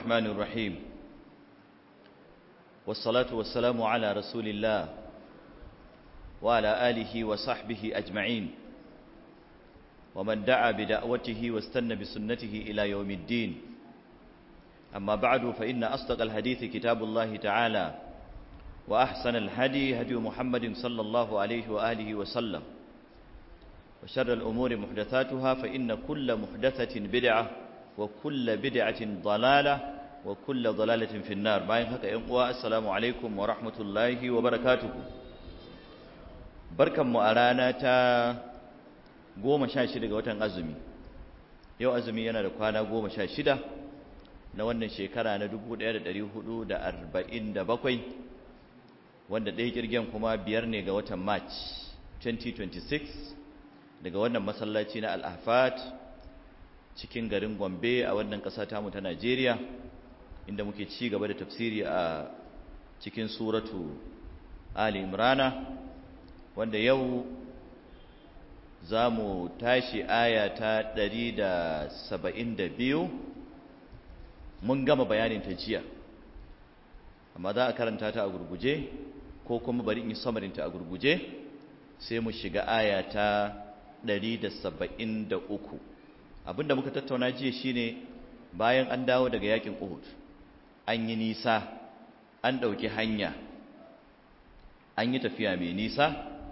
الرحمن الرحيم والصلاة والسلام على رسول الله وعلى آله وصحبه أجمعين ومن دعا بدعوته واستنى بسنته إلى يوم الدين أما بعد فإن أصدق الحديث كتاب الله تعالى وأحسن الهدي هدي محمد صلى الله عليه وآله وسلم وشر الأمور محدثاتها فإن كل محدثة بدعة وكل بدعة ضلالة وكل ضلالة في النار باين هكا ينقوى السلام عليكم ورحمة الله وبركاته بركة مؤلانا تا goma sha shida ga watan azumi yau azumi yana da kwana goma sha shida na wannan shekara na dubu ɗaya da ɗari hudu da arba'in da bakwai wanda ɗaya kirgen kuma biyar ne ga watan march 2026 daga wannan masallaci na al'afat cikin garin gombe a wannan ƙasa tamu ta najeriya inda muke ci gaba da tafsiri a cikin suratu ali imrana wanda yau za mu tashi aya ta 172 mun gama bayanin ta jiya amma za a karanta ta a gurguje ko kuma bari in yi samarinta a gurguje sai mu shiga aya ta 173 abinda muka tattauna jiya shine bayan an dawo daga yakin Uhud an yi nisa an ɗauki hanya an yi tafiya mai nisa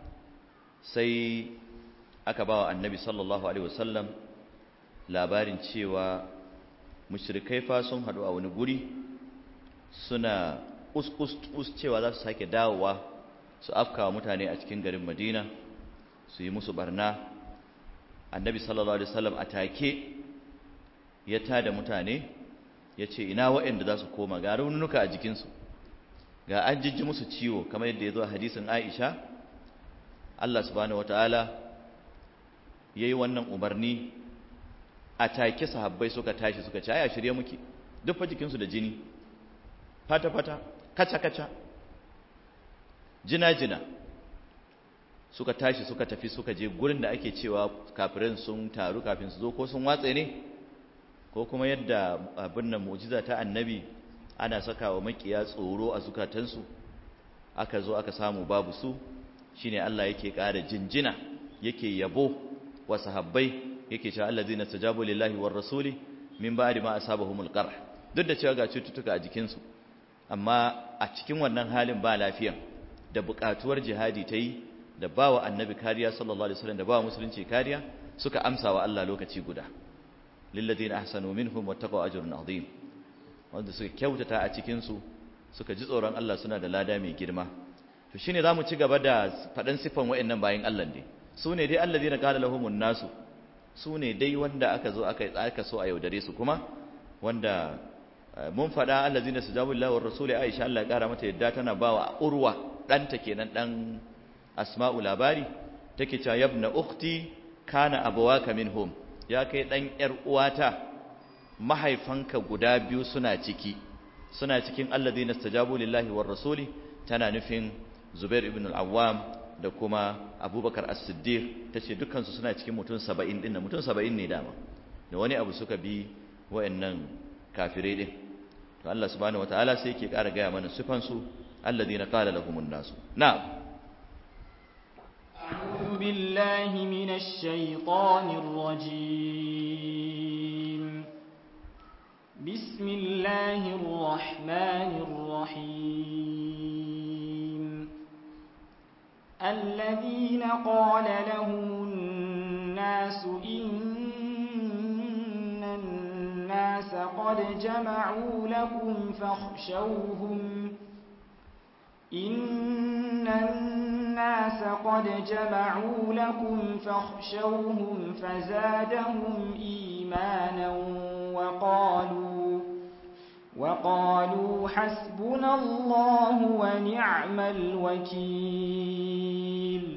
sai aka ba wa annabi sallallahu alaihi wasallam labarin cewa mushrikai fa sun haɗu a wani guri suna us cewa za su sake dawowa su afkawa mutane a cikin garin madina su yi musu barna annabi sallallahu alaihi wasallam a take ya tada mutane ya ce ina waɗanda za su koma ga raunuka a jikinsu ga an jijji musu ciwo kamar yadda ya zo a hadisin aisha allah subhanahu wataala ya yi wannan umarni a take sahabbai suka tashi suka ce aya shirye muke duk fa jikinsu da jini fata-fata kaca-kaca jina-jina suka tashi suka tafi suka je gurin da ake cewa kafirin sun taru kafin su zo ko sun watse ne ko kuma yadda abin nan mu'jiza ta annabi ana saka wa makiya tsoro a zukatansu aka zo aka samu babu su shine Allah yake ƙara jinjina yake yabo wa sahabbai yake cewa allazina tajabu lillahi war rasuli min ba'di ma asabahumul qarh duk da cewa ga cututtuka a jikinsu amma a cikin wannan halin ba lafiya da buƙatuwar jihadi ta yi da ba wa annabi kariya sallallahu alaihi wasallam da ba wa musulunci kariya suka amsa wa Allah lokaci guda lilladheena ahsanu minhum wattaqaw ajrun azim wanda suka kyautata a cikin su suka ji tsoron Allah suna da lada mai girma to shine zamu ci gaba da fadan sifan wayannan bayin Allah ne su ne dai alladheena qala lahumun nasu su ne dai wanda aka zo aka aka so a yaudare su kuma wanda mun faɗa allazina sujabu lillahi war rasuli Aisha Allah ya kara mata yadda tana bawa urwa danta kenan dan asma'u labari take cewa yabna ukhti kana abawaka minhum ya kai dan yar uwata mahaifanka guda biyu suna ciki suna cikin alladhina istajabu lillahi war rasuli tana nufin Zubair ibn al-Awwam da kuma Abubakar as-Siddiq tace dukkan su suna cikin mutum 70 din mutum 70 ne dama da wani abu suka bi wayannan kafirai din to Allah subhanahu wataala sai yake ƙara gaya mana sifan su alladhina qala lahumun nasu na'am أعوذ بالله من الشيطان الرجيم بسم الله الرحمن الرحيم الذين قال لهم الناس إن الناس قد جمعوا لكم فاخشوهم إن الناس قد جمعوا لكم فاخشوهم فزادهم إيمانا وقالوا وقالوا حسبنا الله ونعم الوكيل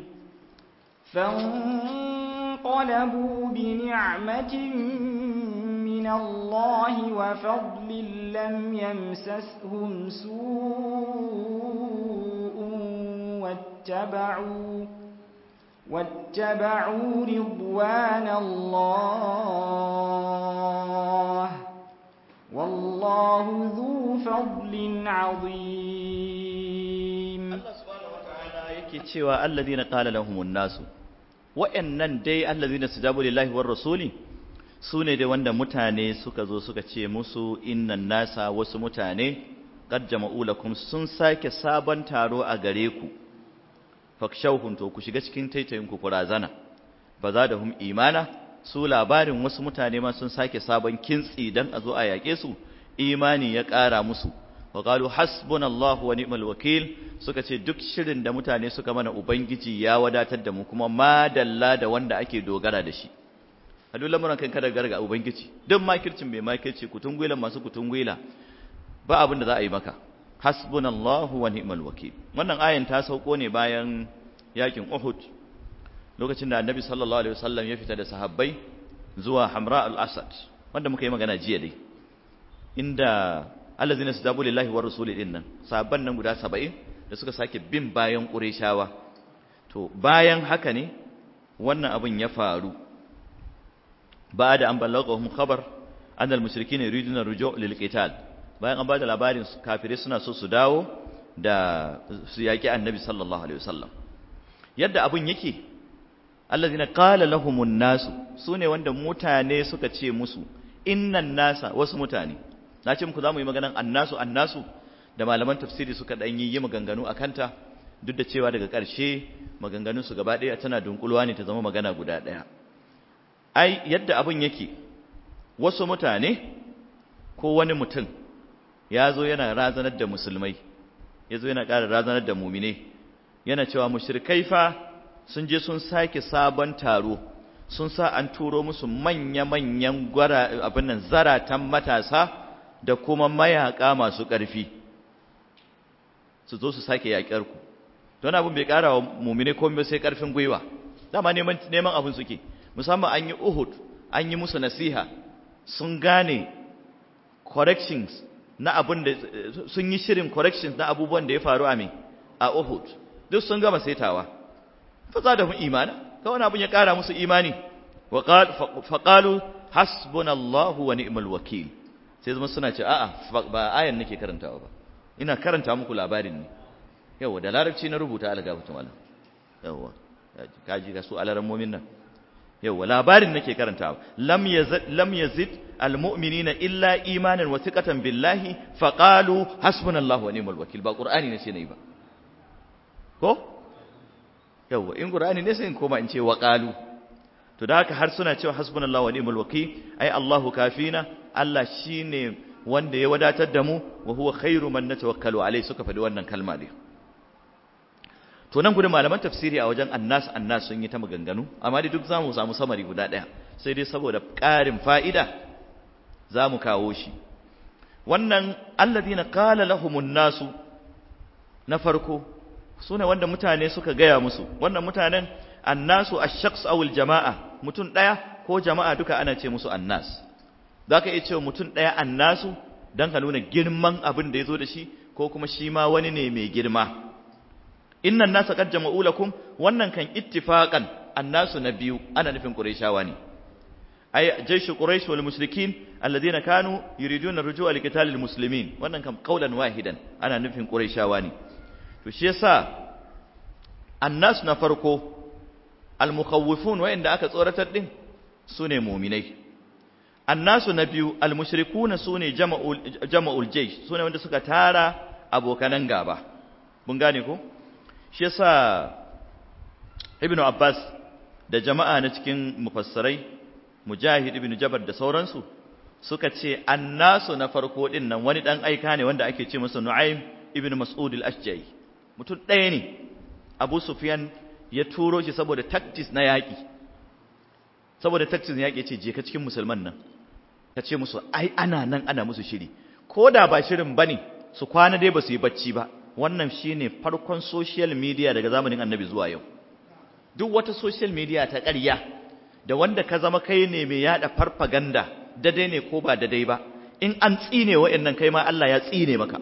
فانقلبوا بنعمة من الله وفضل لم يمسسهم سوء واتبعوا واتبعوا رضوان الله والله ذو فضل عظيم Allah subhanahu wataala yake cewa alladhina qala lahumun nasu wa'annan dai alladhina stajabu lillahi war rasuli sune dai wanda mutane suka zo suka ce musu innan nasa wasu mutane qad jama'u lakum sun sake sabon taro a gare ku fakshawhum to ku shiga cikin taitayin ku kurazana bazadahum imana su labarin wasu mutane ma sun sake sabon kintsi dan a zo a yake su imani ya ƙara musu wa qalu hasbunallahu wa ni'mal wakil suka ce duk shirin da mutane suka mana ubangiji ya wadatar da mu kuma madalla da wanda ake dogara da shi a duk lamuran kan kada garga ubangiji duk makircin bai makirci kutungwila masu kutungwila ba abin da za a yi maka hasbunallahu wa ni'mal wakil wannan ayan ta sauko ne bayan yakin Uhud lokacin da Annabi sallallahu alaihi wasallam ya fita da sahabbai zuwa Hamra al-Asad wanda muka yi magana jiya dai inda allazina sadabu lillahi war rasuli din nan sahabban nan guda 70 da suka sake bin bayan Qurayshawa to bayan haka ne wannan abin ya faru ba da an ballagahum khabar an al-mushrikeena yuriduna ruju' lil qital bayan an ba da labarin kafirai suna so su dawo da su yaki annabi sallallahu alaihi wasallam yadda abun yake allazina qala lahumun nasu sune wanda mutane suka ce musu innan nasa wasu mutane na ce muku zamu yi maganan annasu annasu da malaman tafsiri suka dan yi yi maganganu akanta duk da cewa daga ƙarshe maganganun su gaba ɗaya tana dunkulwa ne ta zama magana guda ɗaya ai yadda abun yake wasu mutane ko wani mutum ya zo yana razanar da musulmai ya zo yana ƙara razanar da mumine yana cewa mushrikai fa sun je sun sake sabon taro sun sa an turo musu manya-manyan gwara abin nan zaratan matasa da kuma mayaka masu ƙarfi su zo su sake yaƙar ku don abin bai ƙara wa mumine komai sai ƙarfin gwiwa dama neman neman abin suke musamman an yi Uhud an yi musu nasiha sun gane corrections na abin da sun yi shirin corrections na abubuwan da ya faru a me a Uhud duk sun gama saitawa fa za da mu imana ka wani abin ya kara musu imani wa fa qalu hasbunallahu wa ni'mal wakil sai zama suna ce a'a ba ayan nake karantawa ba ina karanta muku labarin ne yawa da larabci na rubuta algafatu malam yawa kaji ga su alaran mu'min nan yawa labarin nake karantawa lam yazid lam yazid almu'minina illa imanan wa thiqatan billahi faqalu hasbunallahu wa ni'mal wakil ba qur'ani ne sai nayi ba ko yawa in qur'ani ne sai in koma in ce wa qalu to da haka har suna cewa hasbunallahu wa ni'mal wakil ai Allahu kafina Allah shine wanda ya wadatar da mu wa huwa khairu man natawakkalu alai suka faɗi wannan kalma ne to nan gudun malaman tafsiri a wajen annas annas sun yi ta maganganu amma dai duk zamu samu samari guda ɗaya sai dai saboda ƙarin fa'ida zamu kawo shi wannan alladhina qala lahumun nasu na farko sune wanda mutane suka gaya musu wannan mutanen annasu ash-shakhs aw al-jama'a mutum ɗaya ko jama'a duka ana ce musu annas zaka iya cewa mutum ɗaya annasu dan ka nuna girman abin da yazo da shi ko kuma shi ma wani ne mai girma innan nasa qad jama'u lakum wannan kan ittifaqan annasu na biyu ana nufin quraishawa ne ay jayshu quraish wal mushrikin alladhina kanu yuriduna rujua li qital al muslimin wannan kan qaulan wahidan ana nufin quraishawa ne to shi yasa annasu na farko al mukhawwifun wa inda aka tsoratar din sune mu'minai annasu na biyu al mushrikuna sune jama'ul jama'ul jaysh sune wanda suka tara abokanan gaba mun gane ko shi yasa ibnu abbas da jama'a na cikin mufassarai mujahid ibnu jabar da sauransu suka ce annasu na farko din nan wani dan aika ne wanda ake ce masa nu'aym ibnu mas'ud al-ashja'i mutum ɗaya ne abu sufyan ya turo shi saboda tactics na yaƙi saboda tactics na yaƙi ce je ka cikin musulman nan ka ce musu ai ana nan ana musu shiri ko da ba shirin bane su kwana dai ba su yi bacci ba wannan shine farkon social media daga zamanin annabi zuwa yau duk wata social media ta ƙarya da wanda ka zama kai ne mai yada farfaganda dade ne ko ba dadai ba in an tsine wa'annan kai ma Allah ya tsine maka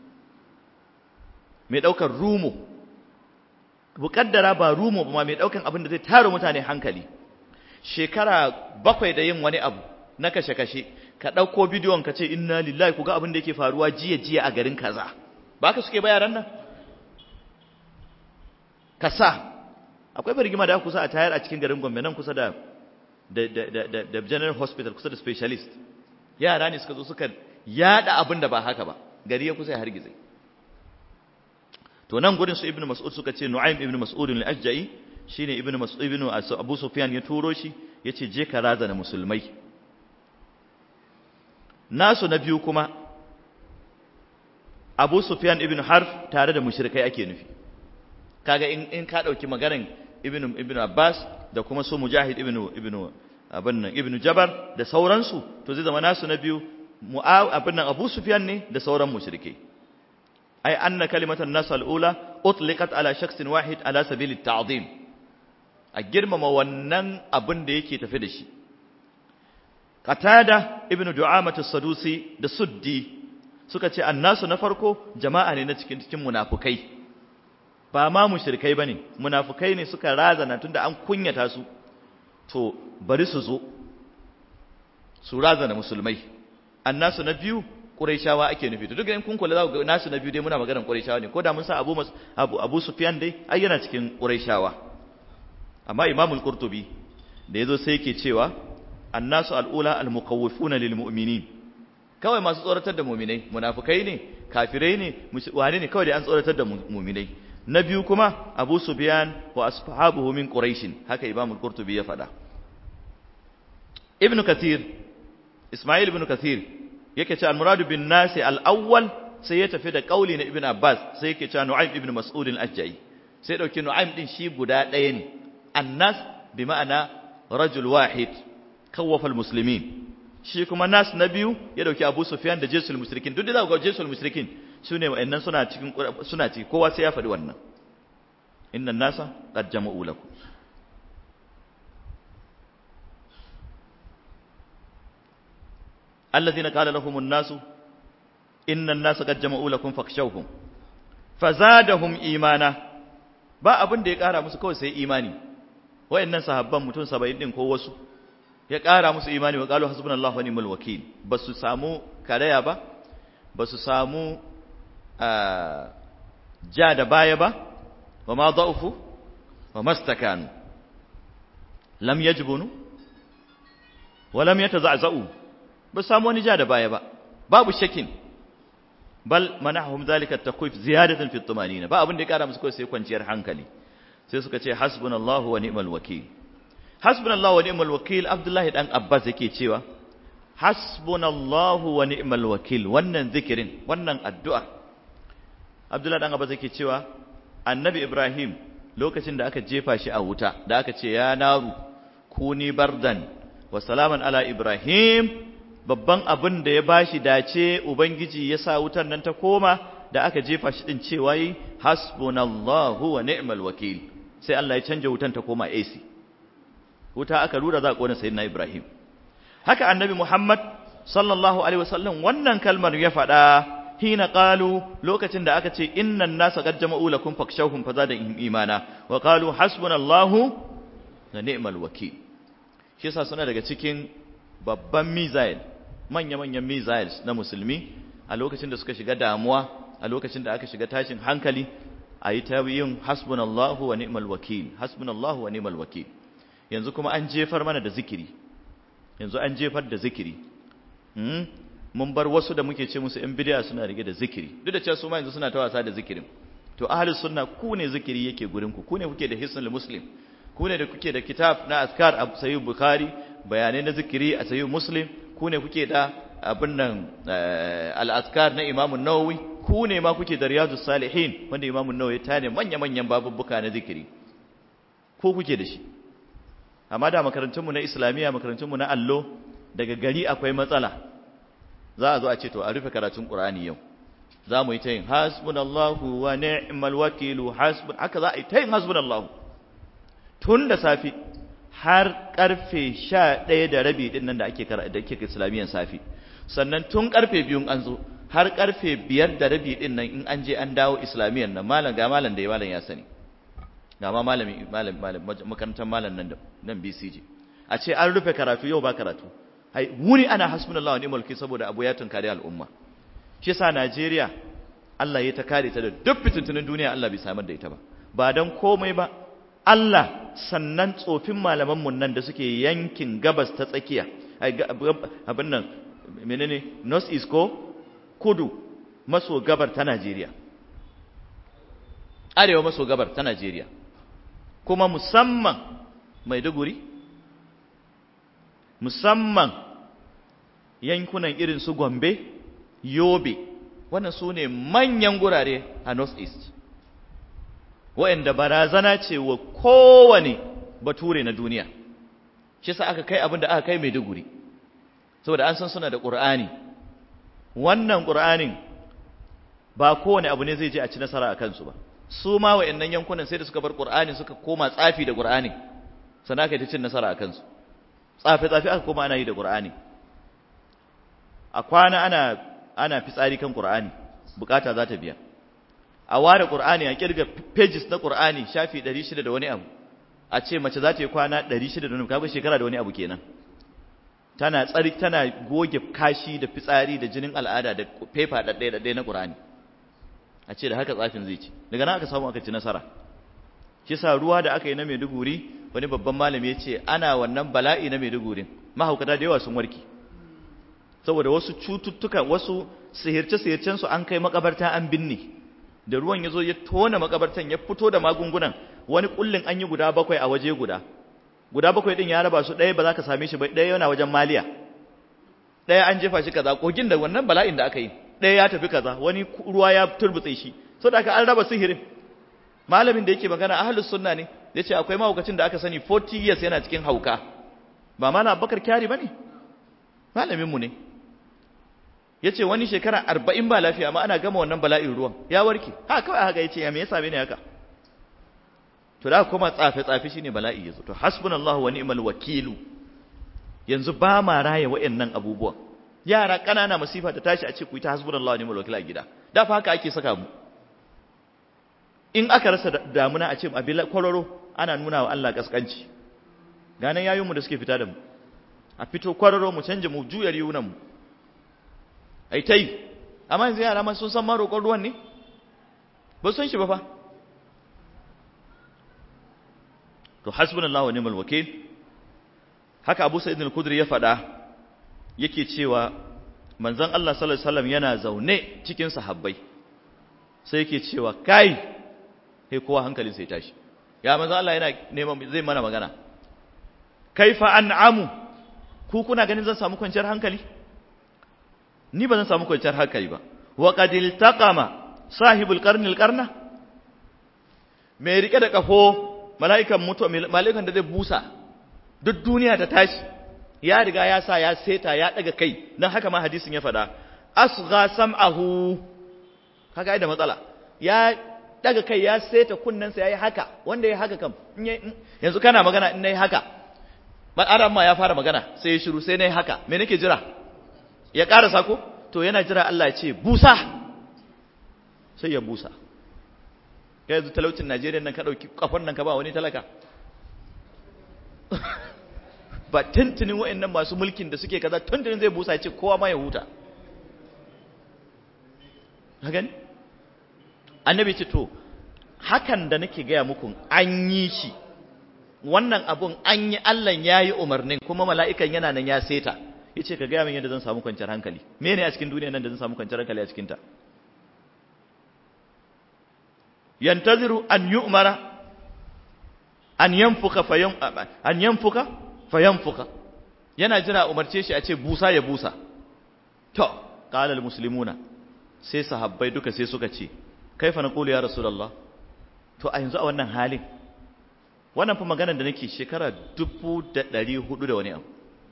mai daukar rumo bukaddara ba rumo ba mai daukan abin da zai tara mutane hankali shekara bakwai da yin wani abu na kashe-kashe ka ɗauko bidiyon ka ce inna lillahi ku ga abin da yake faruwa jiya jiya a garin kaza ba ka suke bayaran nan ka sa akwai birgima da kusa a tayar a cikin garin gombe nan kusa da da general hospital kusa da specialist yara ne suka zo suka yada abin da ba haka ba gari ya kusa ya hargize to nan gurin su ibnu mas'ud suka ce nu'aym ibnu mas'ud al-ajja'i shine ibnu mas'ud ibnu abu sufyan ya turo shi yace je ka razana musulmai nasu na biyu kuma abu sufyan ibnu harf tare da mushrikai ake nufi kaga in in ka dauki maganar ibnu ibnu abbas da kuma su mujahid ibnu ibnu abin nan ibnu jabar da sauransu to zai zama nasu na biyu abin nan abu sufyan ne da sauran mushrikai ai anna kalimatan nas al-ula utliqat ala shakhsin wahid ala sabil at-ta'zim a girmama wannan abin da yake tafi da shi qatada ibnu du'amah as-sadusi da suddi suka ce annasu na farko jama'a ne na cikin cikin munafukai ba ma mushrikai bane munafukai ne suka razana tunda an kunyata su to bari su zo su razana musulmai annasu na biyu quraishawa ake nufi to duk in kun kula za ku ga nasu na biyu dai muna maganar quraishawa ne ko da mun sa abu abu abu sufyan dai ai yana cikin quraishawa amma imamul qurtubi da yazo sai yake cewa annasu al'ula almuqawwifuna lilmu'minin kawai masu tsoratar da mu'minai munafikai ne kafirai ne wane ne kawai da an tsoratar da mu'minai na biyu kuma abu sufyan wa ashabuhu min quraish haka imamul qurtubi ya faɗa ibnu kathir isma'il ibn kathir yake cewa al-muradu bin nasi al-awwal sai ya tafi da kauli na ibn abbas sai yake cewa nu'aym ibn mas'ud al-ajai sai dauki nu'aym din shi guda ɗaya ne annas bi ma'ana rajul wahid kawwafa al-muslimin shi kuma nas na biyu ya dauki abu sufyan da jesul mushrikin duk da za ku ga jesul mushrikin sune wa'annan suna cikin suna ciki kowa sai ya faɗi wannan inna nasa qad jama'u lakum الذين قال لهم الناس إن الناس قد جمعوا لكم فاخشوهم فزادهم إيمانا ba abin da ya ƙara musu kawai sai imani wayannan sahabban mutum 70 din ko wasu ya ƙara musu imani wa qalu hasbunallahu wa ni'mal wakeel basu samu karaya ba basu samu ja da baya ba wa ma da'ufu wa mastakanu lam yajbunu wa lam yataza'za'u ba samu wani ja da baya ba babu shakin bal manahum zalika takwif ziyadatan fi tumanina ba abin da ya kara musu kawai sai kwanciyar hankali sai suka ce hasbunallahu wa ni'mal wakeel hasbunallahu wa ni'mal wakeel abdullahi dan abbas yake cewa hasbunallahu wa ni'mal wakeel wannan zikirin wannan addu'a abdullahi dan abbas yake cewa annabi ibrahim lokacin da aka jefa shi a wuta da aka ce ya naru kuni bardan wa salaman ala ibrahim babban abin da ya bashi dace ubangiji ya sa wutar nan ta koma da aka jefa shi din cewa yi hasbunallahu wa ni'mal wakil sai Allah ya canja wutan ta koma AC wuta aka rura za a kona sayyidina Ibrahim haka annabi Muhammad sallallahu alaihi wasallam wannan kalmar ya faɗa hina qalu lokacin da aka ce innan nasa qad jama'u lakum fakshawhum fazada imana wa qalu hasbunallahu wa ni'mal wakil shi yasa suna daga cikin babban misail manya-manyan missiles na musulmi a lokacin da suka shiga damuwa a lokacin da aka shiga tashin hankali a yi ta yin hasbunallahu wa ni'mal wakil hasbunallahu wa ni'mal wakil yanzu kuma an jefar mana da zikiri yanzu an jefar da zikiri mun bar wasu da muke ce musu yan bidiya suna rige da zikiri duk da cewa su ma yanzu suna ta wasa da zikirin to ahlus sunna ku ne zikiri yake gurin ku ku ne kuke da hisnul muslim ku ne da kuke da kitab na azkar a sahih bukhari bayanai na zikiri a sahih muslim ku ne kuke da abin nan al-azkar na Imam nawawi ku ne ma kuke da riyadus salihin wanda Imam nawawi ta ne manya-manyan babubbuka na zikiri ko kuke da shi amma da makarantunmu na islamiyya makarantunmu na allo daga gari akwai matsala za a zo a ce to a rufe karatun qur'ani yau za mu yi ta yin hasbunallahu wa ni'mal wakilu hasbun haka za a yi ta yin hasbunallahu tun da safi har karfe sha ɗaya da rabi ɗin nan da ake da ake islamiyyar safi sannan tun karfe biyun an zo har karfe biyar da rabi ɗin nan in an je an dawo islamiyyar nan malam ga malam da ya malam ya sani ga ma malami malam malam makarantar malam nan nan BCG a ce an rufe karatu yau ba karatu ai wuni ana hasbunallahu wa ni'mal wakil saboda abu ya tunkari al'umma shi yasa Najeriya Allah ya ta kare ta da duk fitintunin duniya Allah bai samar da ita ba ba dan komai ba Allah sannan tsofin malaman mun nan da suke yankin gabas ta tsakiya abin nan menene north east ko kudu maso gabar ta Najeriya arewa maso gabar ta Najeriya kuma musamman Maiduguri musamman yankunan irin su Gombe Yobe wannan su ne manyan gurare a north east waɗanda barazana ce wa kowane bature na duniya shi sa aka kai abin da aka kai Maiduguri saboda an san suna da Qur'ani wannan Qur'anin ba kowane abu ne zai je a ci nasara a kansu ba su ma waɗannan yankunan sai da suka bar Qur'ani suka koma tsafi da Qur'ani sannan aka yi ta cin nasara a kansu tsafe tsafe aka koma ana yi da Qur'ani a kwana ana ana fitsari kan Qur'ani bukata za ta biya a ware Qur'ani a kirga pages na Qur'ani shafi 600 da wani abu a ce mace za ta yi kwana 600 da wani kaga shekara da wani abu kenan tana tsari tana goge kashi da fitsari da jinin al'ada da paper da ɗaya da ɗaya na Qur'ani a ce da haka tsafin zai ci daga nan aka samu aka ci nasara kisa ruwa da aka yi na Maiduguri wani babban malami ya ce ana wannan bala'i na Maiduguri mahaukata da yawa sun warke saboda wasu cututtuka wasu sihirce-sihircen su an kai makabarta an binne da ruwan ya zo ya tona makabartan ya fito da magungunan wani kullin an yi guda bakwai a waje guda guda bakwai din ya raba su ɗaya ba za ka same shi ba ɗaya yana wajen maliya ɗaya an jefa shi kaza kogin da wannan bala'in da aka yi ɗaya ya tafi kaza wani ruwa ya turbutse shi saboda haka an raba sihirin malamin da yake magana ahlus sunna ne yace akwai mahaukacin da aka sani 40 years yana cikin hauka ba mana Abubakar Kyari bane malamin mu ne yace wani shekara 40 ba lafiya amma ana gama wannan bala'in ruwan ya warke ha kawai haka yace ya me yasa bane haka to da kuma tsafe tsafe shine bala'i yazo to hasbunallahu wa ni'mal wakilu yanzu ba ma raye wayannan abubuwan yara kanana masifa ta tashi a ce ku yi ta hasbunallahu wa ni'mal wakil a gida da fa haka ake saka mu in aka rasa damuna a ce abin kwararo ana nuna wa Allah kaskanci ganan yayinmu da suke fita da mu a fito kwararo mu canje mu juya riyunan mu ai tai amma yanzu yara ma sun san ma roƙon ruwan ne ba sun shi ba fa to hasbunallahu wa ni'mal wakil haka Abu Sa'id al-Khudri ya faɗa yake cewa manzon Allah sallallahu alaihi wasallam yana zaune cikin sahabbai sai yake cewa kai sai kowa hankalin sai tashi ya manzo Allah yana neman zai mana magana kaifa an'amu ku kuna ganin zan samu kwanciyar hankali ni ba zan samu kwanciyar hankali ba wa qad iltaqama sahibul qarni alqarna mai rike da kafo mala'ikan mutu mala'ikan da zai busa duk duniya ta tashi ya riga ya sa ya seta ya daga kai dan haka ma hadisin ya faɗa asgha sam'ahu kaga da matsala ya daga kai ya seta kunnensa ya yi haka wanda ya haka kam yanzu kana magana in na yi haka adam ma ya fara magana sai ya shiru sai na yi haka me nake jira ya ƙara sako to yana jira Allah ya ce busa sai ya busa ya yanzu talaucin Najeriya nan ka ɗauki kafan nan ka ba wani talaka ba tuntunin wa'annan masu mulkin da suke kaza tuntunin zai busa ya ce kowa ma ya huta ka gani annabi ce to hakan da nake gaya muku an yi shi wannan abun an yi Allah ya yi umarnin kuma mala'ikan yana nan ya seta ya ce ka gaya min yadda zan samu kwanciyar hankali me ne a cikin duniya nan da zan samu kwanciyar hankali a cikinta yantaziru an yi umara an yanfuka fayan an yanfuka fayanfuka yana jira umarce shi a ce busa ya busa to qala al muslimuna sai sahabbai duka sai suka ce kaifa naqulu ya rasulullah to a yanzu a wannan halin wannan fa maganar da nake shekara 1400 da wani abu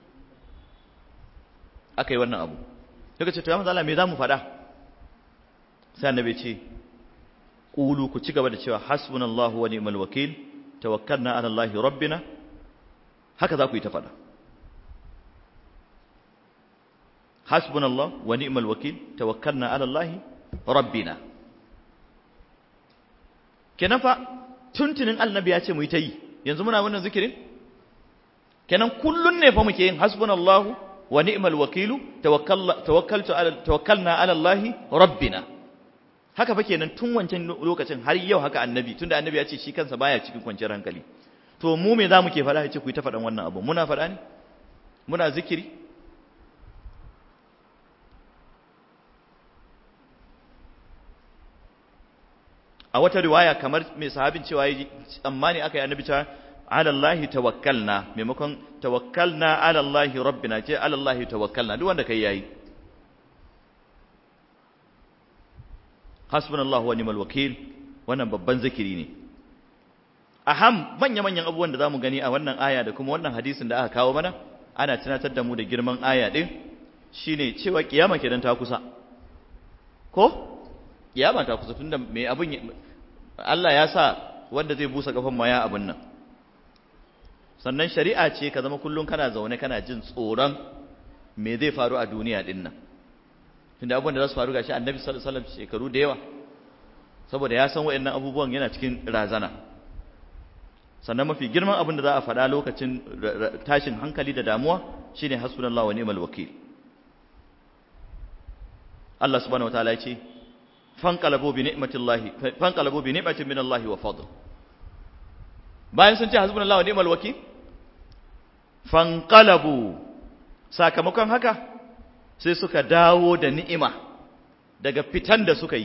akai wannan abu daga ce to ya manzo Allah me zamu faɗa sai annabi ce qulu ku ci gaba da cewa hasbunallahu wa ni'mal wakil tawakkalna ala allahi rabbina haka za ku yi ta faɗa hasbunallahu wa ni'mal wakil tawakkalna ala allahi rabbina kenan fa tuntunin annabi ya ce mu yi ta yi yanzu muna wannan zikirin kenan kullun ne fa muke yin hasbunallahu wa ni'mal wakilu tawakkaltu ala tawakkalna ala Allah rabbina haka fa kenan tun wancan lokacin har yau haka annabi tunda annabi ya ce shi kansa baya cikin kwanciyar hankali to mu me zamu ke faɗa yace ku yi ta faɗan wannan abu muna faɗa ne muna zikiri a wata riwaya kamar mai sahabin cewa yi tsammani aka yi annabi cewa ala Allah tawakkalna maimakon tawakkalna ala Allah rabbina ce ala Allah tawakkalna duk wanda kai yayi hasbunallahu wa ni'mal wakil wannan babban zikiri ne aham manya-manyan abubuwan da zamu gani a wannan aya da kuma wannan hadisin da aka kawo mana ana tunatar da mu da girman aya din shine cewa kiyama kenan ta kusa ko kiyama ta kusa tunda me abin Allah ya sa wanda zai busa kafan maya abin nan sannan shari'a ce ka zama kullun kana zaune kana jin tsoron me zai faru a duniya din nan tunda abubuwan da za su faru gashi annabi sallallahu alaihi wasallam shekaru da yawa saboda ya san wayannan abubuwan yana cikin razana sannan mafi girman abin da za a faɗa lokacin tashin hankali da damuwa shine hasbunallahu wa ni'mal wakil Allah subhanahu wataala ya ce fanqalabu bi ni'matillahi fanqalabu bi ni'matin min Allah wa fadl bayan sun ce hasbunallahu wa ni'mal wakil fanqalabu sakamakon haka sai suka dawo da ni'ima daga fitan da suka yi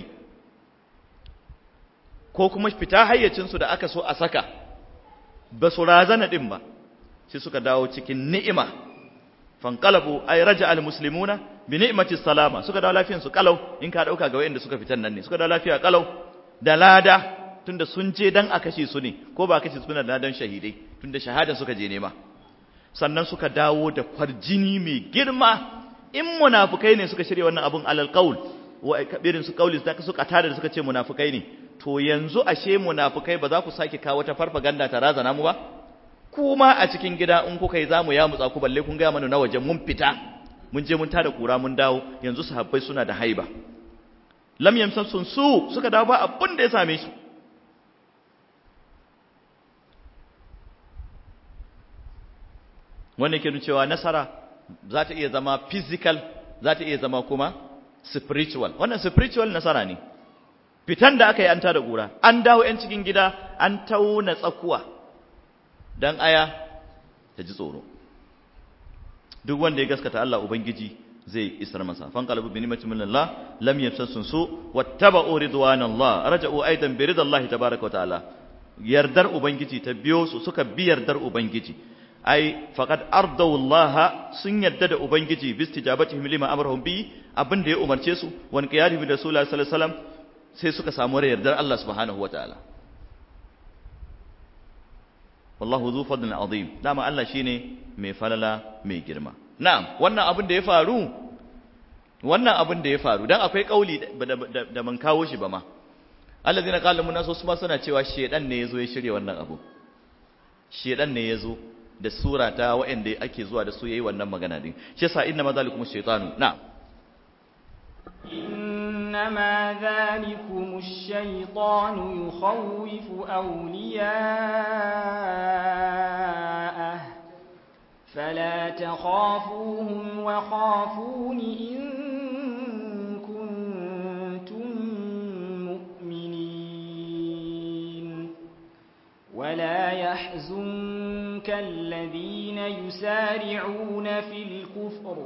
ko kuma fita hayyacinsu da aka so a saka ba su razana din ba sai suka dawo cikin ni'ima fanqalabu ay raja al muslimuna bi ni'mati salama suka dawo lafiyan su kalau in ka dauka ga wayanda suka fitan nan ne suka dawo lafiya kalau da lada tunda sun je dan a kashe su ne ko ba kashe su na ladan shahidai tunda shahada suka je nema sannan suka dawo da kwarjini mai girma in munafukai ne suka shirya wannan abun alal qaul wa kabirin su qauli da suka tada da suka ce munafukai ne to yanzu ashe munafukai ba za ku sake kawo ta farfaganda ta razana mu ba kuma a cikin gida in kuka yi zamu ya mutsa ku balle kun ga mana na waje mun fita mun je mun tada kura mun dawo yanzu sahabbai suna da haiba lam yamsasun su suka dawo ba abin da ya same su wannan ke cewa nasara za ta iya zama physical za ta iya zama kuma spiritual wannan spiritual nasara ne fitan da aka yi an tada gura an dawo yan cikin gida an tauna tsakuwa dan aya ta ji tsoro duk wanda ya gaskata Allah ubangiji zai isar masa fan qalbu bi ni'matin min Allah lam yamsasun su wattaba'u ridwanallah raja'u aidan bi ridallahi tabaaraka wa ta'ala yardar ubangiji ta biyo su suka bi yardar ubangiji ai faqad ardaw Allah sun yadda da ubangiji bi istijabatihim lima amarahum bi abin da ya umarce su wan qiyadihim da rasulullahi sallallahu alaihi wasallam sai suka samu yardar Allah subhanahu wataala wallahu zu fadlin azim dama Allah shine mai falala mai girma na'am wannan abin da ya faru wannan abin da ya faru dan akwai kauli da man kawo shi ba ma allazina qala mun nasu ma suna cewa shedan ne yazo ya shirye wannan abu shedan ne yazo da sura ta waɗanda ake zuwa da su yayi wannan magana din shi yasa inna ma zalikum shaytanu na'am إنما ذلكم الشيطان يخوف أولياءه فلا تخافوهم وخافون إن كنتم مؤمنين ولا يحزنك الذين يسارعون في الكفر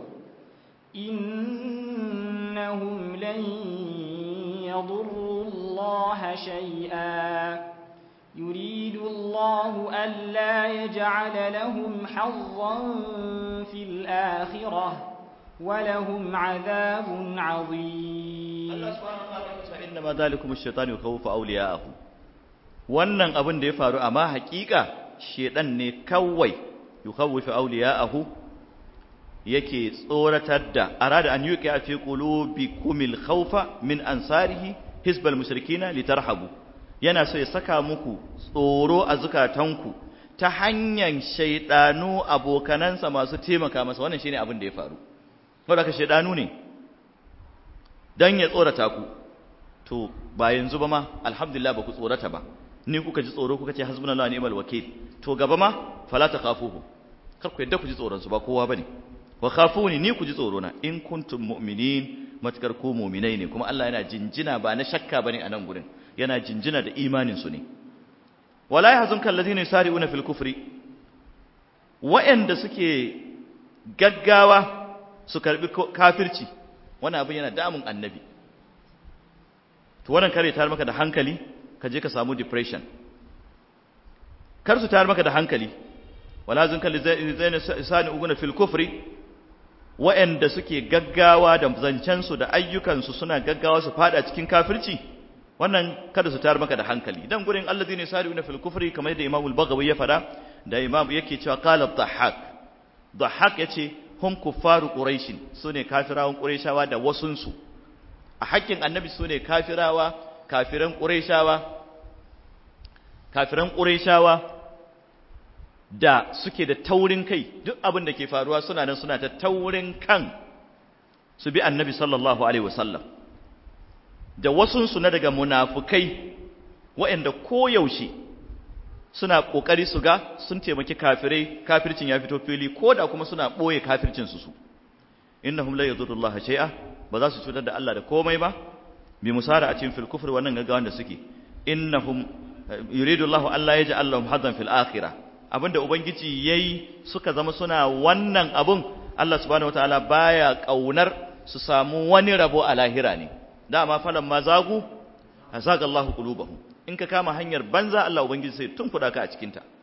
إنهم لن يضروا الله شيئا يريد الله ألا يجعل لهم حظا في الآخرة ولهم عذاب عظيم Allah subhanahu wa ta'ala ya inna ma zalikum ash-shaytanu yakhawfu awliya'ahu wannan abin da ya faru amma hakika shedan ne kawai yukhawwifu awliya'ahu yake tsoratar da arada an yuqi fi qulubikumil khawfa min ansarihi hisbal mushrikina litarhabu yana so ya saka muku tsoro a zukatanku ta hanyar shaydanu abokanansa masu taimaka masa wannan shine abin da ya faru saboda ka shaydanu ne dan ya tsorata ku to ba yanzu ba ma alhamdulillah ba ku tsorata ba ni kuka ji tsoro kuka ce hasbunallahu wa ni'mal wakeel to gaba ma fala takhafuhu kar ku yadda ku ji tsoron su ba kowa bane wa khafuni ni ku ji tsoro na in kuntum mu'minin matakar ku mu'minai ne kuma Allah yana jinjina ba na shakka bane a nan gurin yana jinjina da imanin su ne wala yahzunka alladhina yusari'una fil kufri wa'anda suke gaggawa su karbi kafirci wannan abin yana damun annabi to wannan kare tar maka da hankali ka je ka samu depression kar su tar maka da hankali wala zunka lizaina sani uguna fil kufri wa'anda suke gaggawa da zancensu da ayyukansu suna gaggawa su fada cikin kafirci wannan kada su tar maka da hankali dan gurin allazina sari'una fil kufri kamar da Imam al-Baghawi ya fada da Imam yake cewa qala dhahhak dhahhak yace hum kuffaru quraish sune kafirawan quraishawa da wasunsu a hakkin annabi sune kafirawa kafiran quraishawa kafiran quraishawa da suke da taurin kai duk abin da ke faruwa suna nan suna ta taurin kan su bi annabi sallallahu alaihi wasallam da wasunsu na daga munafukai waɗanda koyaushe suna ƙoƙari su ga sun taimaki kafirai kafircin ya fito fili ko da kuma suna ɓoye kafircinsu su innahum la yadurrullaha shay'a ba za su cutar da Allah da komai ba bi musara a cikin fil kufr wannan gaggawan da suke innahum yuridu Allahu alla yaj'al lahum hadan fil akhirah abinda ubangiji yayi suka zama suna wannan abun Allah subhanahu wataala baya kaunar su samu wani rabo a lahira ne dama falan ma zagu hazaga Allahu qulubahum in ka kama hanyar banza Allah ubangiji sai tun kuda ka a cikin ta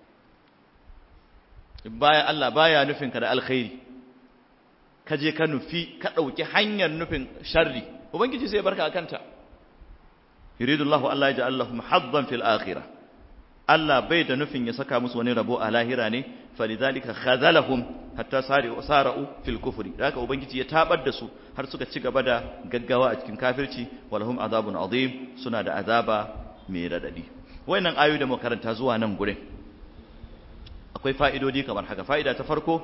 baya Allah baya nufin ka da alkhairi ka je ka nufi ka dauki hanyar nufin sharri ubangiji sai barka akan ta yuridu Allahu alla yaj'al lahum haddan fil akhirah Allah bai da nufin ya saka musu wani rabo a lahira ne falidhalika khazalahum hatta sari'u sara'u fil kufri haka ubangiji ya tabar da su har suka ci gaba da gaggawa a cikin kafirci walahum azabun azim suna da azaba mai radadi wayannan ayoyi da muka karanta zuwa nan gurin akwai fa'idodi kamar haka fa'ida ta farko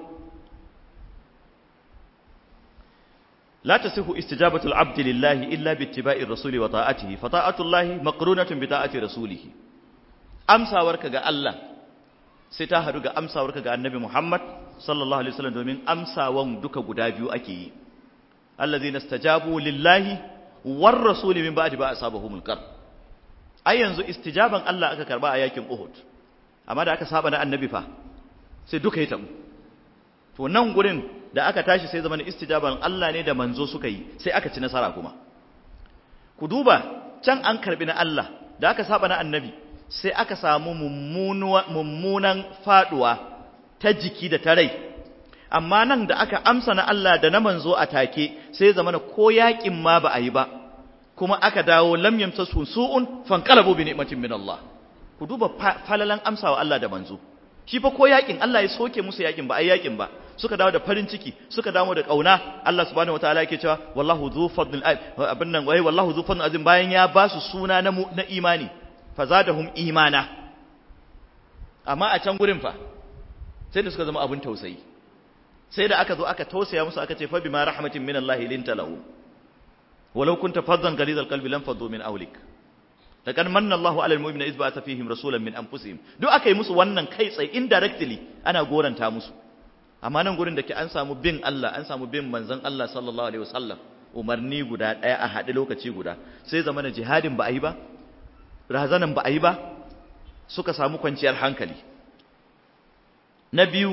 لا تصح استجابة العبد لله إلا باتباع الرسول وطاعته فطاعة الله مقرونة بطاعة رسوله amsawarka ga Allah sai ta haɗu ga amsawarka ga annabi Muhammad sallallahu alaihi wasallam domin amsawan duka guda biyu ake yi allazina stajabu lillahi war rasuli min ba'di ba asabahumul qar ai yanzu istijaban Allah aka karba a yakin Uhud amma da aka saba na annabi fa sai duka yi tabu to nan gurin da aka tashi sai zaman istijaban Allah ne da manzo suka yi sai aka ci nasara kuma ku duba can an karbi na Allah da aka saba na annabi sai aka samu mummunan faduwa ta jiki da ta rai amma nan da aka amsa na Allah da na manzo a take sai zamana ko yakin ma ba a yi ba kuma aka dawo lam yamtasu su'un fanqalabu bi ni'matin min Allah ku duba falalan amsawa Allah da manzo shi fa ko yakin Allah ya soke musu yakin ba ai yakin ba suka dawo da farin ciki suka dawo da kauna Allah subhanahu wataala yake cewa wallahu dhu fadlil abin nan wai wallahu dhu fadlil azim bayan ya ba su suna na na imani fazadahum imana amma a can gurin fa sai da suka zama abin tausayi sai da aka zo aka tausaya musu aka ce fa bima rahmatin min Allah linta lahu walau kunta faddan ghalid alqalbi lam faddu min awlik laqad manna Allahu ala almu'minina idh ba'atha fihim rasulan min anfusihim duk aka yi musu wannan kai tsaye indirectly ana goranta musu amma nan gurin da ke an samu bin Allah an samu bin manzon Allah sallallahu alaihi wasallam umarni guda daya a haɗe lokaci guda sai zamana jihadin ba a yi ba razanan ba a yi ba suka samu kwanciyar hankali na biyu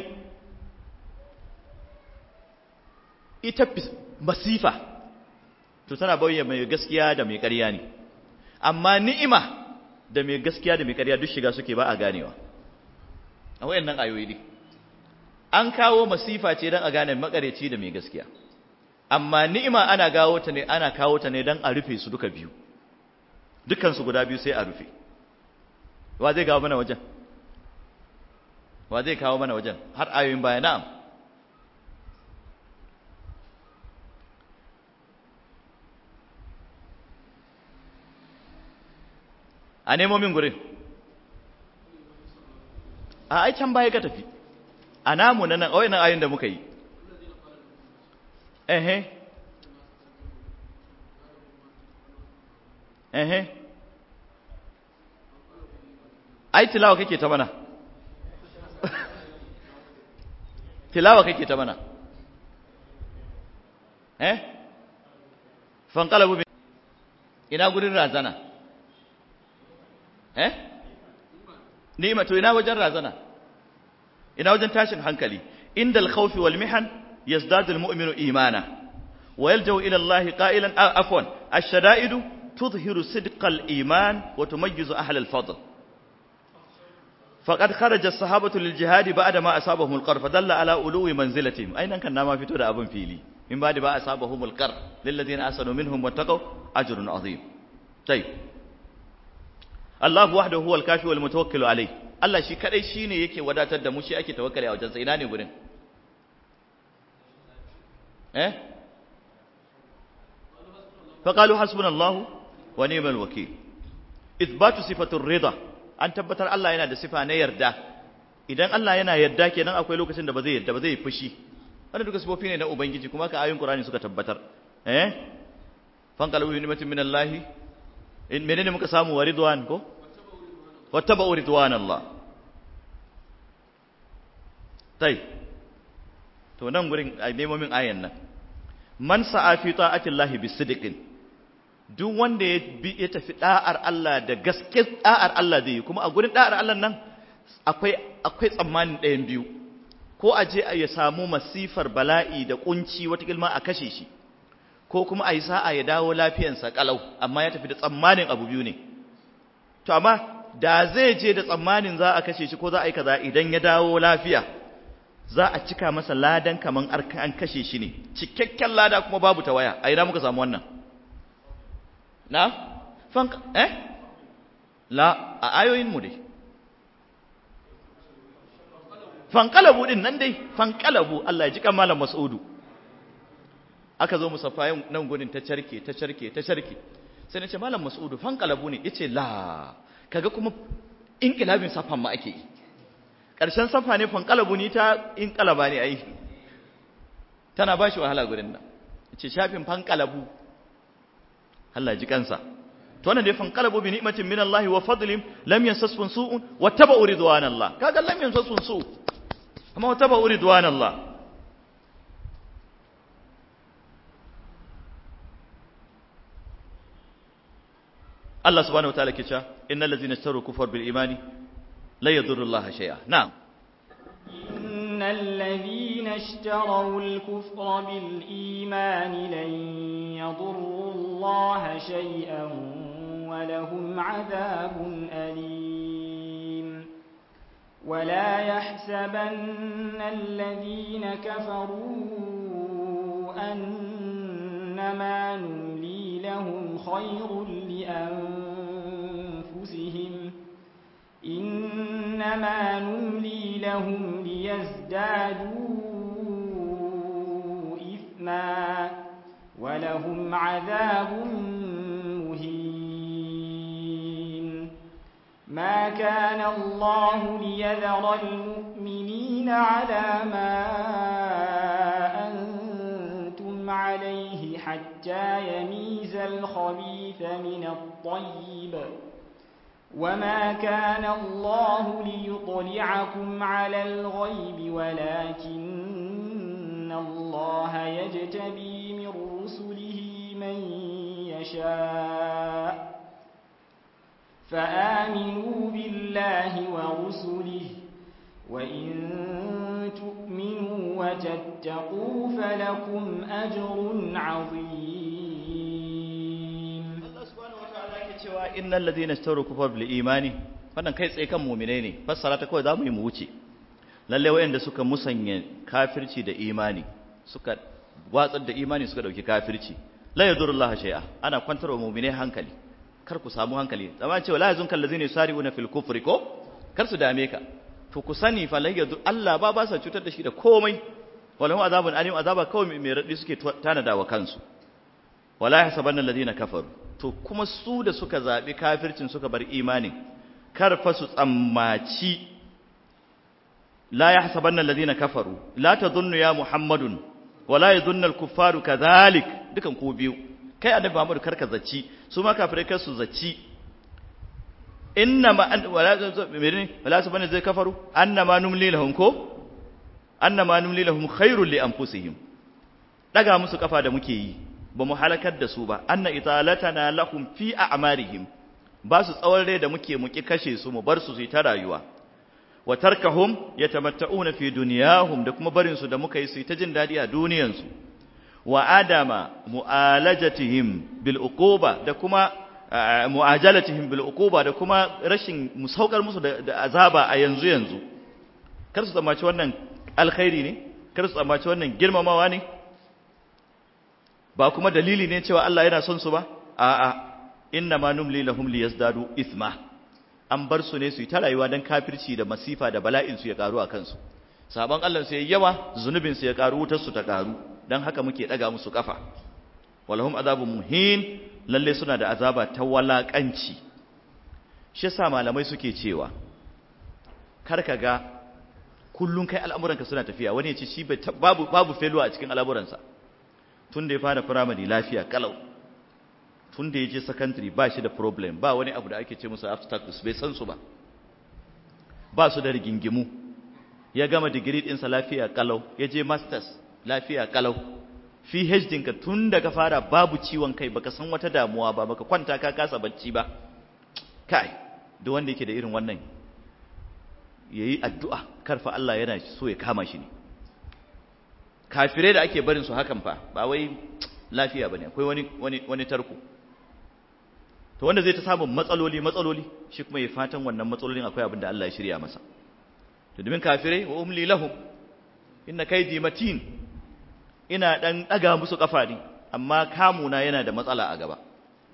ita masifa to tana bayyana mai gaskiya da mai ƙarya ne amma ni'ima da mai gaskiya da mai ƙarya duk shiga suke ba a ganewa a wayannan ayoyi ne an kawo masifa ce don a gane makareci da mai gaskiya amma ni'ima ana gawo ta ne ana kawo ta ne don a rufe su duka biyu dukansu guda biyu sai a rufe wa zai kawo mana wajen wa zai kawo mana wajen har ayoyin baya na'am a nemo min gurin a ai can baya ka tafi a namu na nan nan ayoyin da muka yi ehe ehe ai tilawa kake ta mana tilawa kake ta mana eh fanqalabu bi ina gurin razana eh ni'ima to ina wajen razana ina wajen tashin hankali indal khawfi wal mihan yazdadu al mu'minu imana wa yalja'u ila Allah qa'ilan afwan ash-shada'idu tudhiru sidqa al iman wa tumayyizu ahla al fadl faqad kharaja as-sahabatu lil jihad ba'da ma asabahum al qarh fadalla ala uluwi manzilatihim ainan kan na ma fito da abun fili in ba da ba asabahum al qarh lil ladina asanu minhum wattaqaw ajrun azim tayyib Allah wahdahu huwal kafi wal mutawakkil alayh Allah shi kadai shine yake wadatar da mu shi ake tawakkali a wajensa ina ne gurin eh faqalu hasbunallahu wa ni'mal wakeel ithbatu sifatur rida an tabbatar Allah yana da sifa na yarda idan Allah yana yarda kenan akwai lokacin da ba zai yarda ba zai fushi wannan duka sifofi ne na ubangiji kuma ka ayoyin Qur'ani suka tabbatar eh fanqalu bi ni'matin minallahi in menene muka samu wa ridwan ko wattaba'u ridwan Allah tai to nan gurin ai nemo min ayan nan man sa'a fi ta'atillahi bisidqin duk wanda ya bi ya tafi da'ar Allah da gaske da'ar Allah zai yi kuma a gurin da'ar Allah nan akwai akwai tsammanin ɗayan biyu ko a je ya samu masifar bala'i da kunci wata kilma a kashe shi ko kuma a yi sa'a ya dawo lafiyansa kalau amma ya tafi da tsammanin abu biyu ne to amma da zai je da tsammanin za a kashe shi ko za a yi kaza idan ya dawo lafiya za a cika masa ladan kaman an kashe shi ne cikakken lada kuma babu ta waya a ina muka samu wannan na fanka eh la a ayoyin mu dai fankalabu din nan dai fankalabu Allah ya ji kan malam Mas'udu aka zo musaffayin nan gurin ta carke ta carke ta carke sai na ce malam Mas'udu fankalabu ne yace la kaga kuma inqilabin safan ma ake yi karshen safa ne fankalabu ni ta inqalaba ne ai tana bashi wahala gurin nan yace shafin fankalabu Allah ji kansa to wannan dai fankalabu bi ni'matin min Allah wa fadlin lam yansasfun su'un wa tabu ridwanallah kaga lam yansasfun su amma wa tabu ridwanallah Allah subhanahu wa ta'ala ke cewa innal ladzina ishtaru kufar bil imani la yadurru Allah shay'a na'am innal ladzina ishtaraw al kufra bil imani lan yadurru Allah shay'an wa lahum 'adhabun alim ولا يحسبن الذين كفروا أنما نملي لهم خير لأنفسهم إنما نملي لهم ليزدادوا إثما ولهم عذاب مهين ما كان الله ليذر المؤمنين على ما أنتم عليه حتى يميز الخبيث من الطيب وما كان الله ليطلعكم على الغيب ولكن الله يجتبي من رسله من يشاء فآمنوا بالله ورسله وإن تؤمنوا وتتقوا فلكم أجر عظيم Allah subhanahu wataala yake cewa innal ladina ishtaru kufar bil imani wannan kai tsaye kan mu'mine ne fassara ta kawai zamu yi mu wuce lalle wayanda suka musanya kafirci da imani suka watsar da imani suka dauki kafirci la yadurullahu shay'a ana kwantarwa mu'mine hankali kar ku samu hankali zama cewa la yazunka allazina yusari'una fil kufri ko kar su dame ka to ku sani fa lai yadu Allah ba ba sa cutar da shi da komai walahu azabun alim azaba kawai mai radi suke tanada wa kansu wala yahsabanna alladhina kafaru to kuma su da suka zabi kafircin suka bar imanin kar fa su tsammaci la yahsabanna alladhina kafaru la tadhunnu ya muhammadun wala yadhunnu al-kuffaru kadhalik dukan ku biyu kai annabi Muhammad karka zaci su ma kafirai kar su zaci innama an wala menene wala sabana zai kafaru annama numli lahum ko annama numli lahum khairul li anfusihim daga musu kafa da muke yi ba mu halakar da su ba anna italatana lahum fi a'marihim ba su tsawon rai da muke muki kashe su mu bar su su ta rayuwa wa tarkahum yatamatta'una fi dunyahum da kuma barin su da muka yi su ta jin dadi a duniyan su wa adama mu'alajatihim bil uquba da kuma mu'ajalatihim bil uquba da kuma rashin musaukar musu da azaba a yanzu yanzu kar su tsammaci wannan alkhairi ne kar su tsammaci wannan girmamawa ne ba kuma dalili ne cewa Allah yana son su ba a'a inna ma numli lahum liyazdadu ithma an bar su ne su yi ta rayuwa dan kafirci da masifa da bala'in su ya karu a kansu saban Allah su yayi yawa zunubin su ya karu wutar su ta karu dan haka muke daga musu kafa walahum azabun muhin lalle suna da azaba ta walakanci shi yasa malamai suke cewa kar ka ga kullun kai al'amuranka suna tafiya wani ya ce shi babu babu failure a cikin al'amuransa tun da ya fara primary lafiya kalau tun da ya je secondary ba shi da problem ba wani abu da ake ce musu obstacles bai san su ba ba su da rigingimu ya gama digiri ɗinsa lafiya kalau ya je masters lafiya kalau PhD ka tun da ka fara babu ciwon kai baka san wata damuwa ba baka kwanta ka kasa bacci ba kai duk wanda yake da irin wannan yayi addu'a karfa Allah yana so ya kama shi ne kafirai da ake barin su hakan fa ba wai lafiya bane akwai wani wani wani tarko to wanda zai ta samu matsaloli matsaloli shi kuma ya fatan wannan matsalolin akwai abin da Allah ya shirya masa to domin kafirai wa umli lahum inna kaydi matin ina dan daga musu kafa ne amma kamuna yana da matsala a gaba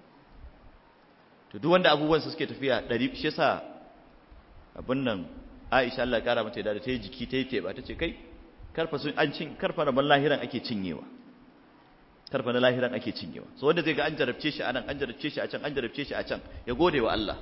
to duk wanda abubuwan su suke tafiya dari shi yasa abin nan Aisha Allah ya kara mata da ta yi jiki ta yi teba ta ce kai karfa sun an cin karfa na lahiran ake cinyewa karfa na lahiran ake cinyewa so wanda zai ga an jarabce shi anan an jarabce shi a can an jarabce shi a can ya gode wa Allah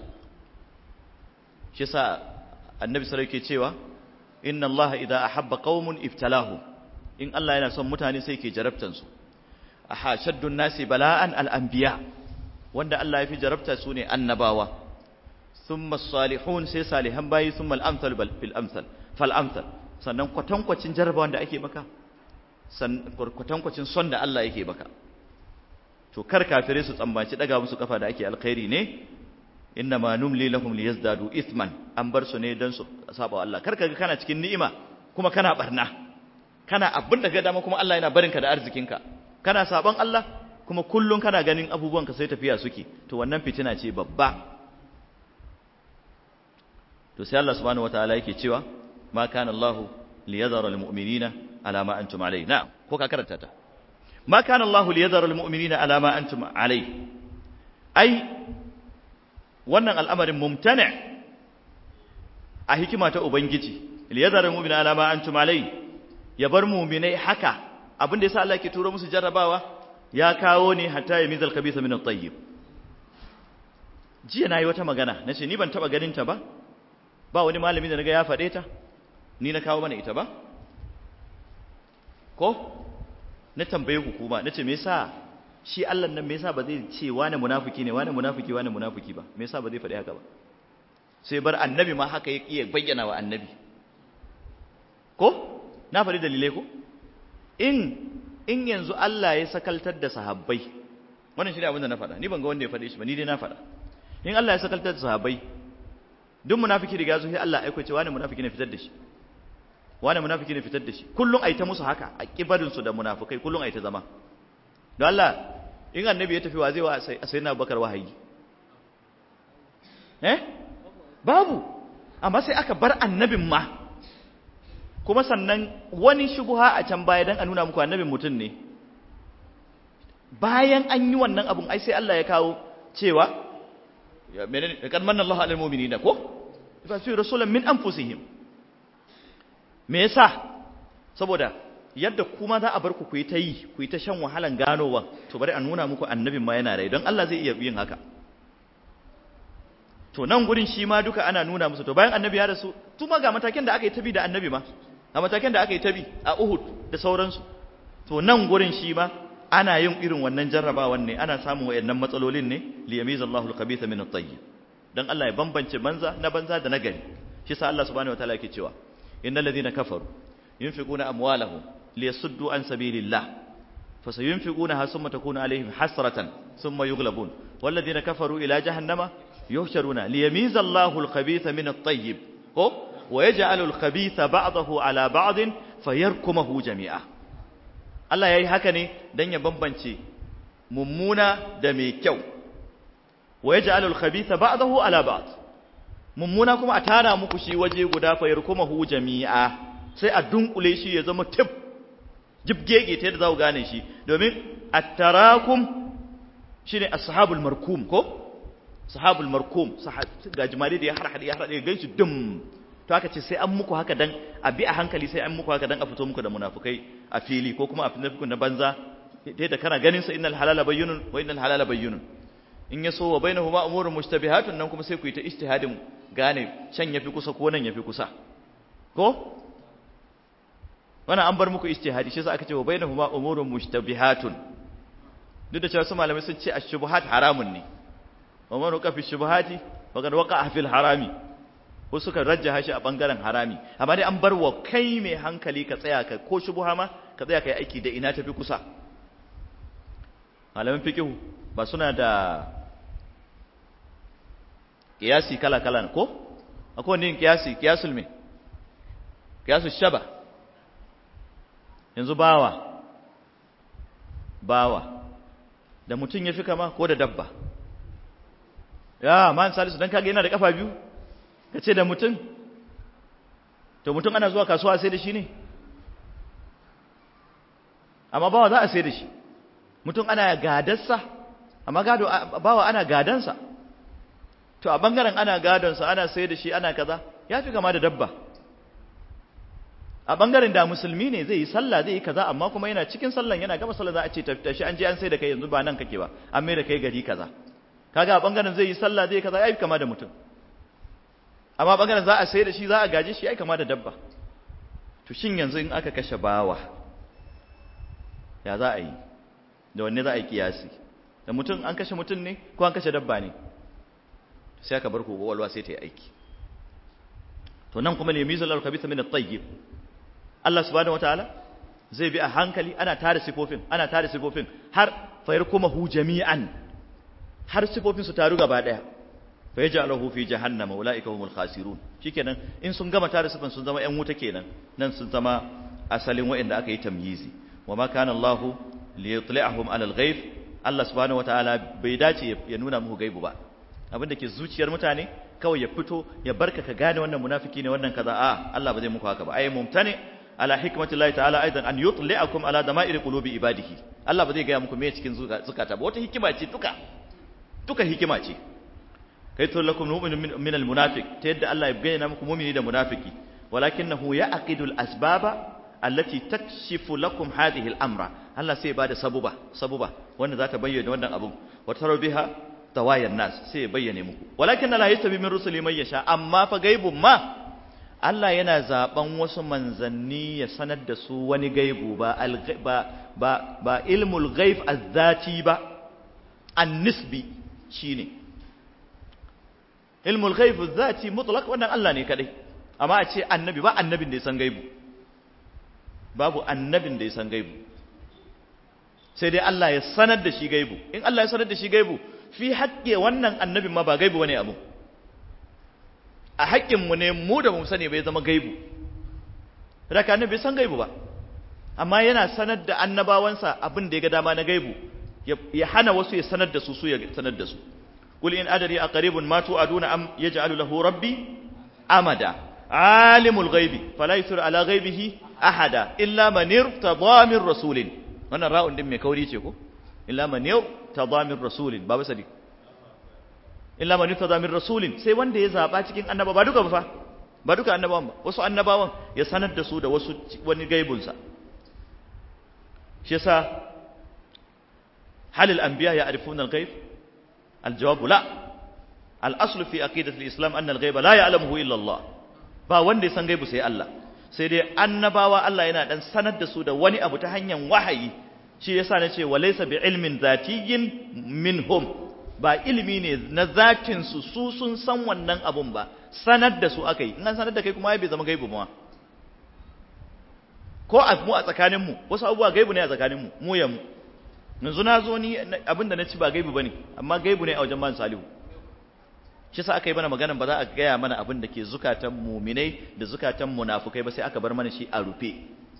shi yasa annabi sallallahu alaihi cewa inna Allah idza ahabba qaumun ibtalahum in Allah yana son mutane sai ke jarabtan su aha shaddun nasi bala'an al-anbiya wanda Allah ya fi jarabta su ne annabawa thumma salihun sai salihan bayi thumma al-amsal fil amsal fal amsal sannan kwatankwacin jarabawan da ake maka kwatankwacin son da Allah yake baka to kar kafirai su tsambaci daga musu kafa da ake alkhairi ne inna ma numli lahum liyazdadu ithman an bar su ne dan su saba Allah kar kaga kana cikin ni'ima kuma kana barna kana abin da ga dama kuma Allah yana barinka da arzikinka kana saban Allah kuma kullun kana ganin abubuwanka sai tafiya suke to wannan fitina ce babba to sai Allah subhanahu wataala yake cewa ma kana Allah liyadhara almu'minina ala ma antum alayhi na'am ko ka karanta ta ma kana Allah liyadhara almu'minina ala ma antum alayhi ai wannan al'amarin mumtani a hikima ta ubangiji liyadhara almu'minina ala ma antum alayhi ya bar mu'minai haka abinda yasa Allah yake turo musu jarrabawa ya kawo ne hatta ya mizal kabisa min at-tayyib jiya nayi wata magana nace ni ban taba ganin ta ba ba wani malami da naga ya faɗe ta ni na kawo mana ita ba ko na tambaye ku kuma nace me yasa shi Allah nan me yasa ba zai ce wani munafiki ne wani munafiki wani munafiki ba me yasa ba zai faɗi haka ba sai bar annabi ma haka ya iya bayyana wa annabi ko na faɗi dalilai ko in in yanzu Allah ya sakaltar da sahabbai wannan shi ne abin da na faɗa ni ban ga wanda ya faɗe shi ba ni dai na faɗa in Allah ya sakaltar da sahabbai duk munafiki riga zuwa Allah aiko cewa wani munafiki ne fitar da shi wani munafiki ne fitar da shi kullun ai ta musu haka a kibarin su da munafikai kullun ai ta zama don Allah in annabi ya tafi wa zai wa sayyidina Abubakar wahayi eh babu amma sai aka bar annabin ma kuma sannan wani shubuha a can baya dan a nuna muku annabin mutum ne bayan an yi wannan abun ai sai Allah ya kawo cewa ya menene kad manna Allahu alal mu'minina ko fa fi rasulan min anfusihim me yasa saboda yadda kuma za a bar ku ku yi ta yi ku yi ta shan wahalan ganowa to bari a nuna muku annabin ma yana rai don Allah zai iya yin haka to nan gurin shi ma duka ana nuna musu to bayan annabi ya rasu tuma ga matakin da aka yi tabi da annabi ma a matakin da aka yi tabi a Uhud da sauransu to nan gurin shi ma ana yin irin wannan jarrabawan ne ana samun wayannan matsalolin ne li yamizallahu al-khabitha min at-tayyib dan Allah ya bambance banza na banza da nagari shi sa Allah subhanahu wataala yake cewa innal ladhina kafaru yunfiquna amwalahum liyasuddu an sabilillah fasayunfiqunaha thumma takunu alaihim hasratan thumma yughlabun walladhina kafaru ila jahannama yuhsharuna liyamiza Allahu al-khabitha min at-tayyib ko wa yaj'alu al-khabitha ba'dahu ala ba'd fayarkumuhu jami'a Allah yayi haka ne dan ya bambance mummuna da mai kyau wa yaj'alu al-khabitha ba'dahu ala ba'd mummuna kuma a tara muku shi waje guda fayarkumuhu jami'a sai a dunkule shi ya zama tif jibgege ta yadda za ku gane shi domin at-tarakum shine ashabul markum ko sahabul markum ga jimare da ya harhade ya harhade ganshi dum to aka ce sai an muku haka dan a bi a hankali sai an muku haka dan a fito muku da munafikai a fili ko kuma a munafikun na banza dai da kana ganin sa innal halala bayyinun wa innal halala bayyinun in yaso wa bainahuma umurun mushtabihatun nan kuma sai ku yi ta ijtihadin gane can yafi kusa ko nan yafi kusa ko wannan an bar muku ijtihadi shi yasa aka ce wa bainahuma umurun mushtabihatun duk da cewa su malamai sun ce ash-shubuhat haramun ne wa man waqa fi shubuhati faqad waqa fil harami ko suka rajjaha shi a bangaren harami amma dai an bar wa kai mai hankali ka tsaya ka ko shubuha ma ka tsaya kai aiki da ina tafi kusa malaman fiqh ba suna da kiyasi kala kala ko akwai wani kiyasi kiyasul me kiyasul shaba yanzu bawa bawa da mutum ya fi kama ko da dabba ya man salisu dan kage yana da kafa biyu kace da mutum to mutum ana zuwa kasuwa sai da shi ne amma bawa za a sai da shi mutum ana gadarsa amma gado bawa ana gadansa to a bangaren ana gadonsa ana sai da shi ana kaza ya fi kama da dabba a bangaren da musulmi ne zai yi sallah zai yi kaza amma kuma yana cikin sallan yana gama sallah za a ce tafi an je an sai da kai yanzu ba nan kake ba an mai da kai gari kaza kaga a bangaren zai yi sallah zai kaza yayi kama da mutum amma bangaren za a sai da shi za a gaje shi yayi kama da dabba to shin yanzu in aka kashe bawa ya za a yi da wanne za a yi kiyasi da mutum an kashe mutum ne ko an kashe dabba ne sai aka bar ku walwa sai ta yi aiki to nan kuma limizul al-khabitha min at-tayyib Allah subhanahu wataala zai bi a hankali ana tare sifofin ana tare sifofin har fayar kuma hu jami'an har sifofin su taru gaba daya fa yaj'aluhu fi jahannama ulaika humul khasirun shikenan in sun gama tare sifan sun zama ƴan wuta kenan nan sun zama asalin waɗanda aka yi tamyizi wama kana Allah li yutli'ahum 'ala al-ghaib Allah subhanahu wataala bai dace ya nuna muku gaibu ba abin da ke zuciyar mutane kawai ya fito ya barka ka gane wannan munafiki ne wannan kaza a Allah ba zai muku haka ba ai mumtani ala hikmatillahi ta'ala aidan an yutli'akum ala dama'ir qulubi ibadihi Allah ba zai gaya muku me cikin zukata ba wata hikima ce duka duka hikima ce kai to lakum mu'minun min almunafiq ta yadda Allah ya bayyana muku mu'mini da munafiki walakinahu ya'qidul asbaba allati takshifu lakum hadhihi al-amra Allah sai ya bada sabuba sabuba wanda za ta bayyana wannan abun wa taru biha tawayan nas sai ya bayyane muku walakin la yastabi min rusuli man yasha amma fa gaibun ma Allah yana zaben wasu manzanni ya sanar da su wani gaibu ba ba ba, ba ilmul ghaib azzati ba an-nisbi shine ilmul ghaib azzati mutlaq wannan Allah ne kadai amma a ce annabi ba annabin da ya san gaibu babu annabin da ya san gaibu sai dai Allah ya sanar da shi gaibu in Allah ya sanar da shi gaibu fi haƙƙe wannan annabin ma ba gaibu bane abu a haƙƙinmu ne mu da mu sani bai zama gaibu raka annabi bai san gaibu ba amma yana sanar da annabawansa abin da ya ga dama na gaibu ya hana wasu ya sanar da su su ya sanar da su qul in adri aqribun ma tu'aduna am yaj'alu lahu rabbi amada alimul ghaibi fala yusir ala ghaibihi ahada illa man irtada min rasulin wannan ra'un din mai kauri ce ko illa man irtada min rasulin babu sadiq illa man irtada min rasulin sai wanda ya zaba cikin annaba ba duka ba fa ba duka annabawan ba wasu annabawan ya sanar da su da wasu wani gaibun sa shi yasa hal al anbiya ya'rifuna al ghaib al jawab la al asl fi aqidati al islam anna al ghaiba la ya'lamuhu illa Allah ba wanda ya san gaibu sai Allah sai dai annabawa Allah yana dan sanar da su da wani abu ta hanyar wahayi shi yasa nace walaysa bi ilmin zatiyyin minhum ba ilimi ne na zatin su su sun san wannan abun ba sanar da su akai in an sanar da kai kuma bai zama gaibu ba ko a mu a tsakanin mu wasu abubuwa gaibu ne a tsakanin mu mu ya mu yanzu na zo ni abinda na ci ba gaibu bane amma gaibu ne a wajen man salihu shi sa aka yi mana maganan ba za a gaya mana abin da ke zukatan muminai da zukatan munafukai ba sai aka bar mana shi a rufe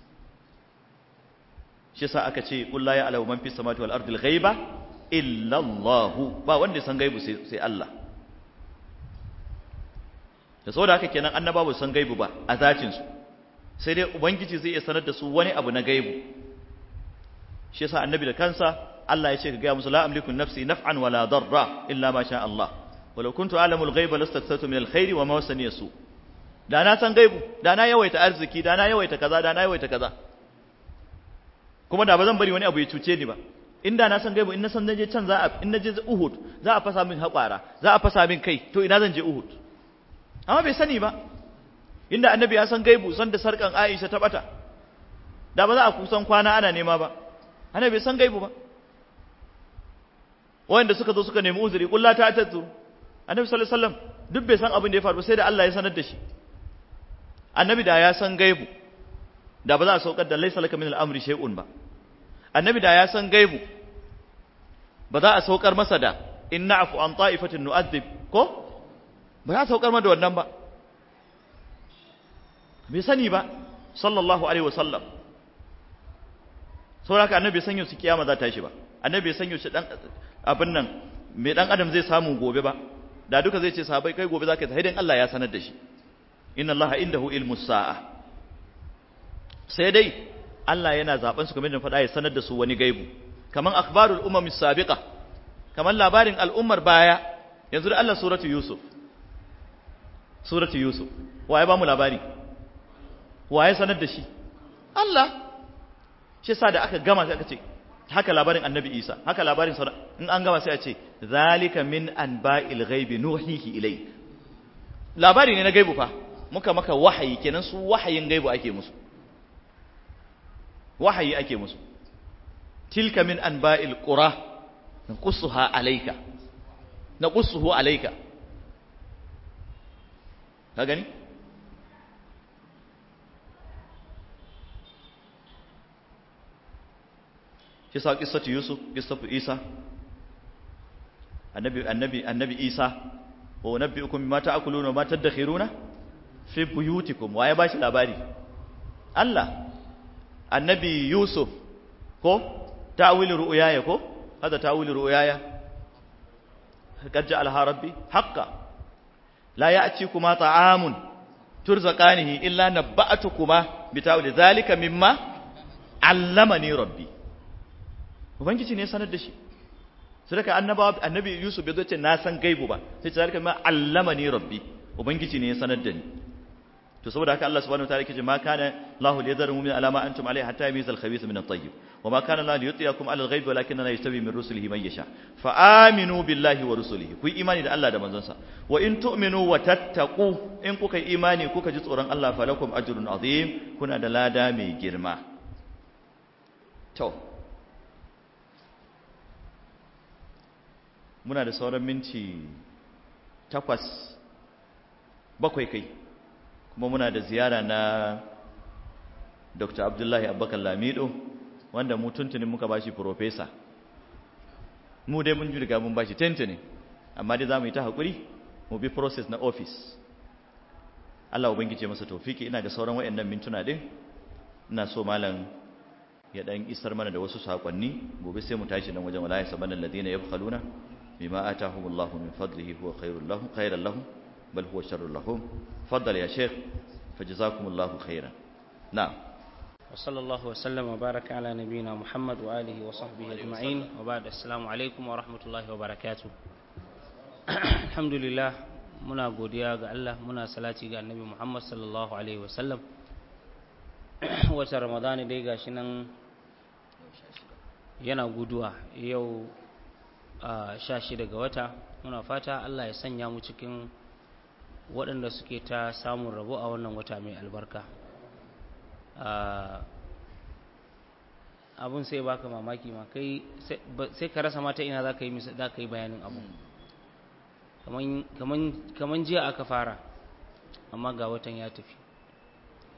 shi sa aka ce qul la ya'lamu man fis samawati wal ardi al ghaiba illa Allah ba wanda san gaibu sai Allah da saboda haka kenan annabawa san gaibu ba a zatin su sai dai ubangiji zai iya sanar da su wani abu na gaibu shi yasa annabi da kansa Allah ya ce ka ga musu la amliku nafsi naf'an wala darra illa ma sha Allah walau kuntu a'lamu al-ghaiba lastakthartu min al-khairi wa ma wasani su da na san gaibu da na yawaita arziki da na yawaita kaza da na yawaita kaza kuma da ba zan bari wani abu ya cuce ni ba inda na san gaibu in na san naje can za a in naje Uhud za a fasa min haƙwara za a fasa min kai to ina zan je Uhud amma bai sani ba inda annabi ya san gaibu san da sarkan Aisha ta bata da ba za a kusan kwana ana nema ba annabi bai san gaibu ba wanda suka zo suka nemi uzuri kullu ta tattu annabi sallallahu alaihi wasallam duk bai san abin da ya faru sai da Allah ya sanar da shi annabi da ya san gaibu da ba za a saukar da laysa laka min al-amri shay'un ba annabi da ya san gaibu ba za a saukar masa da in na'fu an ta'ifatin nu'adhib ko ba za a saukar masa da wannan ba bai sani ba sallallahu alaihi wasallam saboda annabi san yau su kiyama za ta shi ba annabi san yau shi dan abin nan mai dan adam zai samu gobe ba da duka zai ce sahabbai kai gobe zaka yi dan Allah ya sanar da shi inna Allah indahu ilmus sa'a sai dai Allah yana zaben su kamar da faɗa ya sanar da su wani gaibu kaman akhbarul umam sabiqa kaman labarin al'ummar baya yanzu da Allah suratu yusuf suratu yusuf waye ba mu labari waye sanar da shi Allah shi yasa da aka gama sai aka ce haka labarin annabi isa haka labarin sa in an gama sai a ce zalika min anba'il ghaibi nuhihi ilay labari ne na gaibu fa muka maka wahayi kenan su wahayin gaibu ake musu wahayi ake musu tilka min anba'il qura naqussuha alayka naqussuhu alayka ka gani shi sa qissatu yusuf qissatu isa annabi annabi annabi isa wa nabbiukum bima ta'kuluna wa ma tadakhiruna fi buyutikum waye ba shi labari Allah annabi yusuf ko ta'wil ru'yaya ko hada ta'wil ru'yaya qad ja'alaha rabbi haqqan la ya'tikuma ta'amun turzaqanihi illa nabba'atukuma bita'wil dhalika mimma 'allamani rabbi ubangiji ne sanar da shi sai daga annabawa annabi yusuf bai zo ce na san gaibu ba sai ce zalika ma allamani rabbi ubangiji ne ya sanar da ni to saboda haka Allah subhanahu wataala yake ma kana Allahu liyadhara mu'min ala ma antum alayhi hatta yamiza al-khabith min at-tayyib wa ma kana Allah liyutiyakum ala al-ghaibi walakinna la yastabi min rusulihi man yasha fa aminu billahi wa rusulihi ku imani da Allah da manzonsa wa in tu'minu wa tattaqu in kuka imani kuka ji tsoron Allah falakum ajrun azim kuna da lada mai girma to muna da sauran minti takwas bakwai kai kuma muna da ziyara na dr abdullahi abubakar lamido wanda mu tuntunin muka bashi profesa mu dai mun riga mun bashi tentini amma dai za mu yi ta haƙuri mu bi process na office Allah ubangije masa tofiki ina da sauran wayannan mintuna din ina so malam ya dan isar mana da wasu sakonni gobe sai mu tashi nan wajen wala yasabanna alladhina yabkhaluna بما آتاهم الله من فضله هو خير لهم خيرا لهم بل هو شر لهم فضل يا شيخ فجزاكم الله خيرا نعم وصلى الله وسلم وبارك على نبينا محمد وآله وصحبه أجمعين وبعد السلام عليكم ورحمة الله وبركاته الحمد لله muna godiya ga Allah muna salati ga annabi Muhammad sallallahu alaihi wasallam wata ramadani dai gashi nan yana guduwa yau a sha shida ga wata muna fata Allah ya sanya mu cikin waɗanda suke ta samun rabo a wannan wata mai albarka abun sai baka mamaki ma kai sai ka rasa mata ina za ka yi za ka yi bayanin abu kaman jiya aka fara amma ga watan ya tafi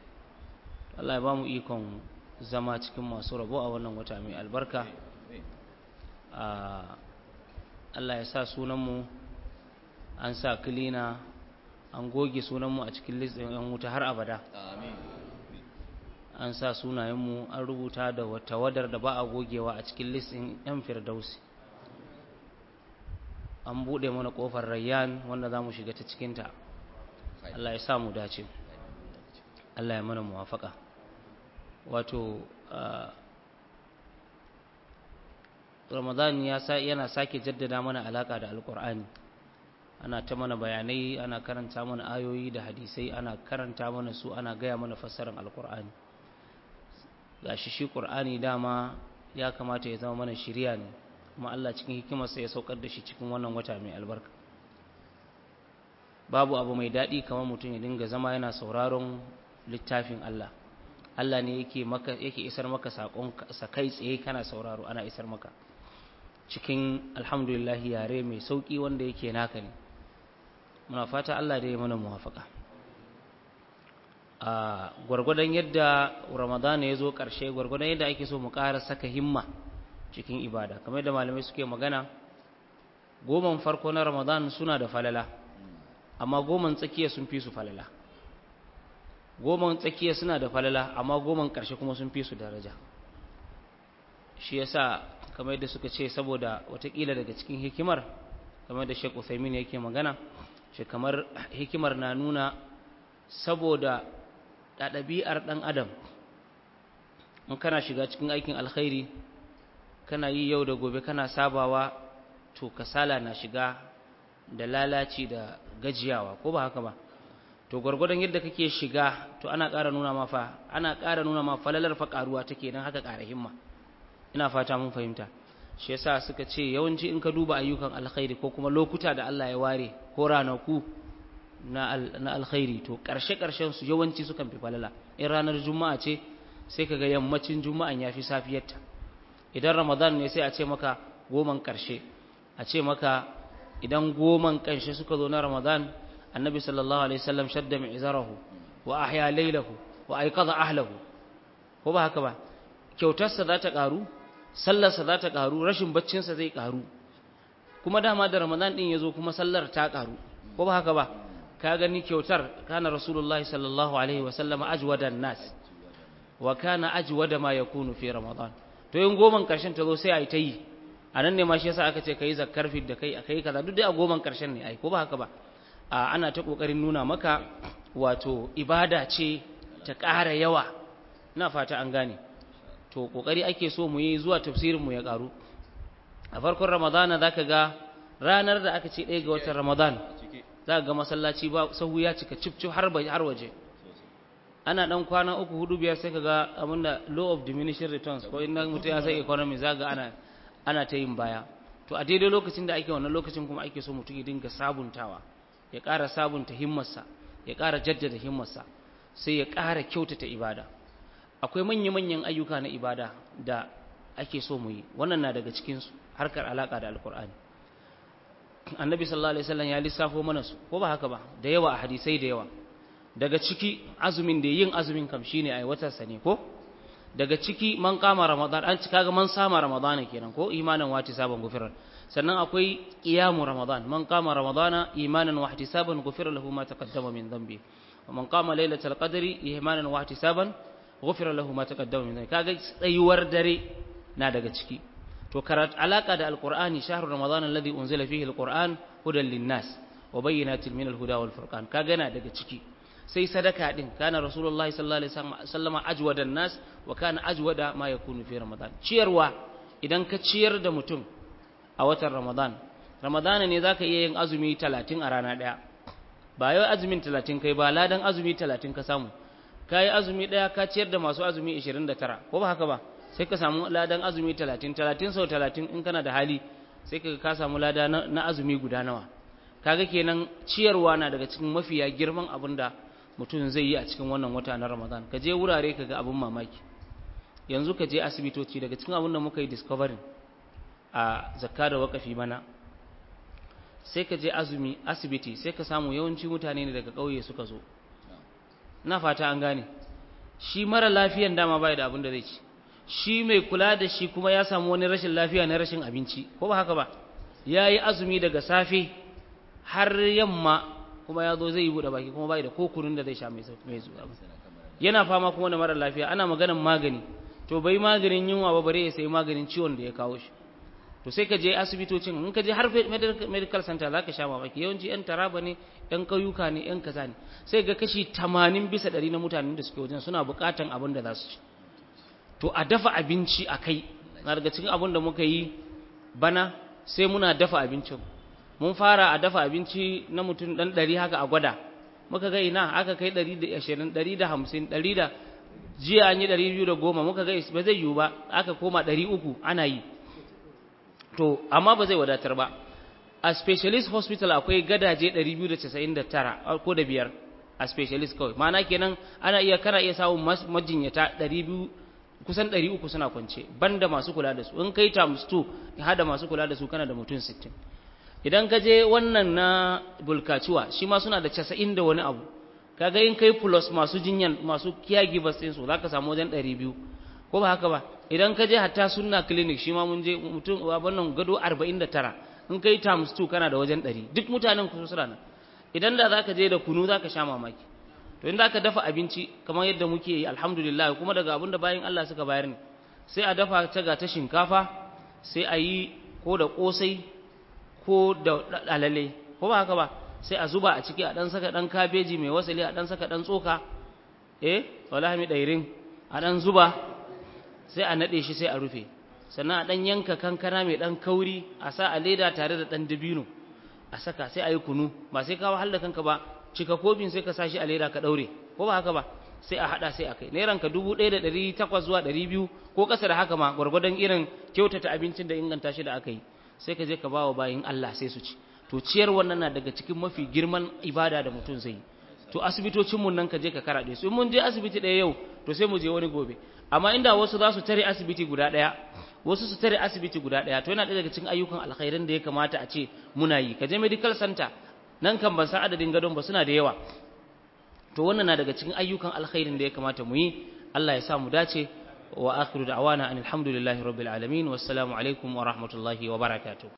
Allah ya ba mu ikon zama cikin masu rabo a wannan wata mai albarka Allah ya sa sunanmu an sa kilina an goge sunanmu a cikin listin yan wuta har abada an sa sunayenmu an rubuta da tawadar da ba a gogewa a cikin listin yan firdausi an buɗe mana ƙofar rayyan wanda za mu shiga ta cikinta Allah ya sa mu dace Allah ya mana muwafaka wato ramadan yana sake jaddada mana alaka da alkur'ani ana ta mana bayanai ana karanta mana ayoyi da hadisai ana karanta mana su ana gaya mana fassarar alkur'ani gashi shi qur'ani dama ya kamata ya zama mana shiriya ne kuma Allah cikin hikimarsa ya saukar da shi cikin wannan wata mai albarka babu abu mai daɗi kamar mutum ya dinga zama yana sauraron littafin Allah Allah ne yake maka yake isar maka sakon sa kai tsaye kana sauraro ana isar maka cikin alhamdulillah yare mai sauki wanda yake naka ne muna fata Allah da ya mana muwafaka a gwargwadon yadda Ramadan ya zo ƙarshe gwargwadon yadda ake so mu ƙara saka himma cikin ibada kamar yadda malamai suke magana goman farko na Ramadan suna da falala amma goman tsakiya sun fi su falala goman tsakiya suna da falala amma goman ƙarshe kuma sun fi su daraja shi yasa kamar yadda suka ce saboda watakila daga cikin hikimar kamar da Sheikh Uthaymeen yake magana shi kamar hikimar na nuna saboda da ɗabi'ar ɗan adam in kana shiga cikin aikin alkhairi kana yi yau da gobe kana sabawa to kasala na shiga da lalaci da gajiyawa ko ba haka ba to gwargwadon yadda kake shiga to ana ƙara nuna ma fa ana ƙara nuna ma falalar fa ƙaruwa take don haka ƙara himma ina fata mun fahimta shi yasa suka ce yawanci in ka duba ayyukan alkhairi ko kuma lokuta da Allah ya ware ko ranaku na na alkhairi to ƙarshe ƙarshen su yawanci sukan fi falala in ranar juma'a ce sai kaga yammacin juma'an yafi safiyarta idan ramadan ne sai a ce maka goman ƙarshe a ce maka idan goman ƙarshe suka zo na ramadan annabi sallallahu alaihi wasallam shadda mi'zarahu wa ahya laylahu wa ayqadha ahlahu ko ba haka ba kyautarsa za ta ƙaru sallarsa za ta ƙaru rashin baccinsa zai ƙaru kuma dama da ramadan ɗin ya zo kuma sallar ta ƙaru ko ba haka ba ka gani kyautar kana rasulullahi sallallahu alaihi wasallama ajwadan nas wa kana ajwada ma yakunu fi ramadan to yin goman ƙarshen ta zo sai a yi ta yi a nan ne ma shi yasa aka ce ka yi zakkar fit da kai a kai kaza duk dai a goman ƙarshen ne ai ko ba haka ba a ana ta ƙoƙarin nuna maka wato ibada ce ta ƙara yawa ina fata an gane to kokari ake so mu yi zuwa tafsirin mu ya karu a farkon ramadana zaka ga ranar da aka ce ɗaya ga watan ramadan zaka ga masallaci ba sahu ya cika cif cif har har waje ana dan kwana uku hudu biyar sai ka ga abinda law of diminishing returns ko in mutum ya sai economy zaka ana ana ta yin baya to a daidai lokacin da ake wannan lokacin kuma ake so mutum ya dinga sabuntawa ya ƙara sabunta himmarsa ya ƙara jaddada himmarsa sai ya ƙara kyautata ibada akwai manya-manyan ayyuka na ibada da ake so mu yi wannan na daga cikinsu harkar alaƙa da alkur'ani annabi sallallahu alaihi wasallam ya lissafo mana su ko ba haka ba da yawa a hadisai da yawa daga ciki azumin da yin azumin kam shine ai watan sa ne ko daga ciki man kama ramadan an cika ga man sama ramadana kenan ko imanan wa tisaban gufiran sannan akwai qiyamu ramadan man kama ramadana imanan wa ihtisaban gufira lahu ma taqaddama min dhanbi wa man kama lailatul qadri imanan wa ihtisaban ghufira lahu ma taqaddama min dhanbi kaga tsayuwar dare na daga ciki to karat alaka da alqur'ani shahru ramadan alladhi unzila fihi alquran hudan linnas wa bayyinatin min alhuda wal furqan kaga na daga ciki sai sadaka din kana rasulullahi sallallahu alaihi wasallam ajwada nas wa kana ajwada ma yakunu fi ramadan ciyarwa idan ka ciyar da mutum a watan ramadan ramadana ne zaka iya yin azumi 30 a rana daya ba yau azumin 30 kai ba ladan azumi 30 ka samu ka yi azumi ɗaya ka ciyar da masu azumi 29 ko ba haka ba sai ka samu ladan azumi 30 30 sau 30 in kana da hali sai ka ka samu lada na azumi guda nawa kaga kenan ciyarwa na daga cikin mafiya girman abin da mutum zai yi a cikin wannan wata na ramadan ka je wurare ka ga abin mamaki yanzu ka je asibitoci daga cikin abin da muka yi discovering a zakka da wakafi mana sai ka je azumi asibiti sai ka samu yawanci mutane ne daga ƙauye suka zo na fata an gane shi mara lafiyan dama bai da abin da zai ci shi mai kula da shi kuma ya samu wani rashin lafiya na rashin abinci ko ba haka ba ya yi azumi daga safe har yamma kuma ya zo zai yi buɗe baki kuma bai da ko kunun da zai sha mai zuwa yana fama kuma da mara lafiya ana maganan magani to bai maganin yunwa ba bare ya sai maganin ciwon da ya kawo shi to sai ka je asibitocin in ka je har medical center za ka sha mamaki yawanci yan taraba ne yan ƙauyuka ne yan kaza ne sai ga kashi 80 bisa 100 na mutanen da suke wajen suna buƙatan abin da za su ci to a dafa abinci a kai na daga cikin abin da muka yi bana sai muna dafa abincin mun fara a dafa abinci na mutum ɗan ɗari haka a gwada muka ga ina aka kai ɗari da ashirin ɗari da hamsin ɗari da jiya an yi ɗari biyu da goma muka ga ba zai yiwu ba aka koma ɗari uku ana yi to amma ba zai wadatar ba a specialist hospital akwai gadaje 299 ko da biyar a specialist kawai ma'ana kenan ana iya kana iya samun majinyata 200 kusan 300 suna kwance banda masu kula da su in kai times 2 hada masu kula da su kana da mutum 60 idan ka je wannan na bulkaciwa shi ma suna da 90 da wani abu kaga in kai plus masu jinyan masu caregivers din su zaka samu wajen 200 ko ba haka ba idan ka je hatta sunna clinic shi ma mun je mutum wannan gado 49 in kai times 2 kana da wajen 100 duk mutanen ku suna nan idan da zaka je da kunu zaka sha mamaki to in zaka dafa abinci kamar yadda muke yi alhamdulillah kuma daga abin da bayin Allah suka bayar ne sai a dafa ta ga ta shinkafa sai a yi ko da kosai ko da alale ko ba haka ba sai a zuba a ciki a dan saka dan kabeji mai wasali a dan saka dan tsoka eh wallahi mi dairin a dan zuba sai a nade shi sai a rufe sannan a dan yanka kankana mai dan kauri a sa a leda tare da dan dabino a saka sai a yi kunu ba sai ka wahal da kanka ba cika kofin sai ka sa shi a leda ka daure ko ba haka ba sai a hada sai a kai nairan ka 1800 zuwa 200 ko kasa da haka ma gwargwadon irin kyautata abincin da inganta shi da aka yi sai ka je ka bawa bayin Allah sai su ci to ciyar wannan na daga cikin mafi girman ibada da mutum zai yi to asibitocin mun nan ka je ka karaɗe su in mun je asibiti ɗaya yau to sai mu je wani gobe amma inda wasu za su tare asibiti guda ɗaya wasu su tare asibiti guda ɗaya to yana ɗaya daga cikin ayyukan alkhairin da ya kamata a ce muna yi ka je medical center nan kan ban san adadin gadon ba suna da yawa to wannan na daga cikin ayyukan alkhairin da ya kamata mu yi Allah ya sa mu dace wa akhiru da'wana alhamdulillahi rabbil alamin wassalamu alaikum wa rahmatullahi wa barakatuh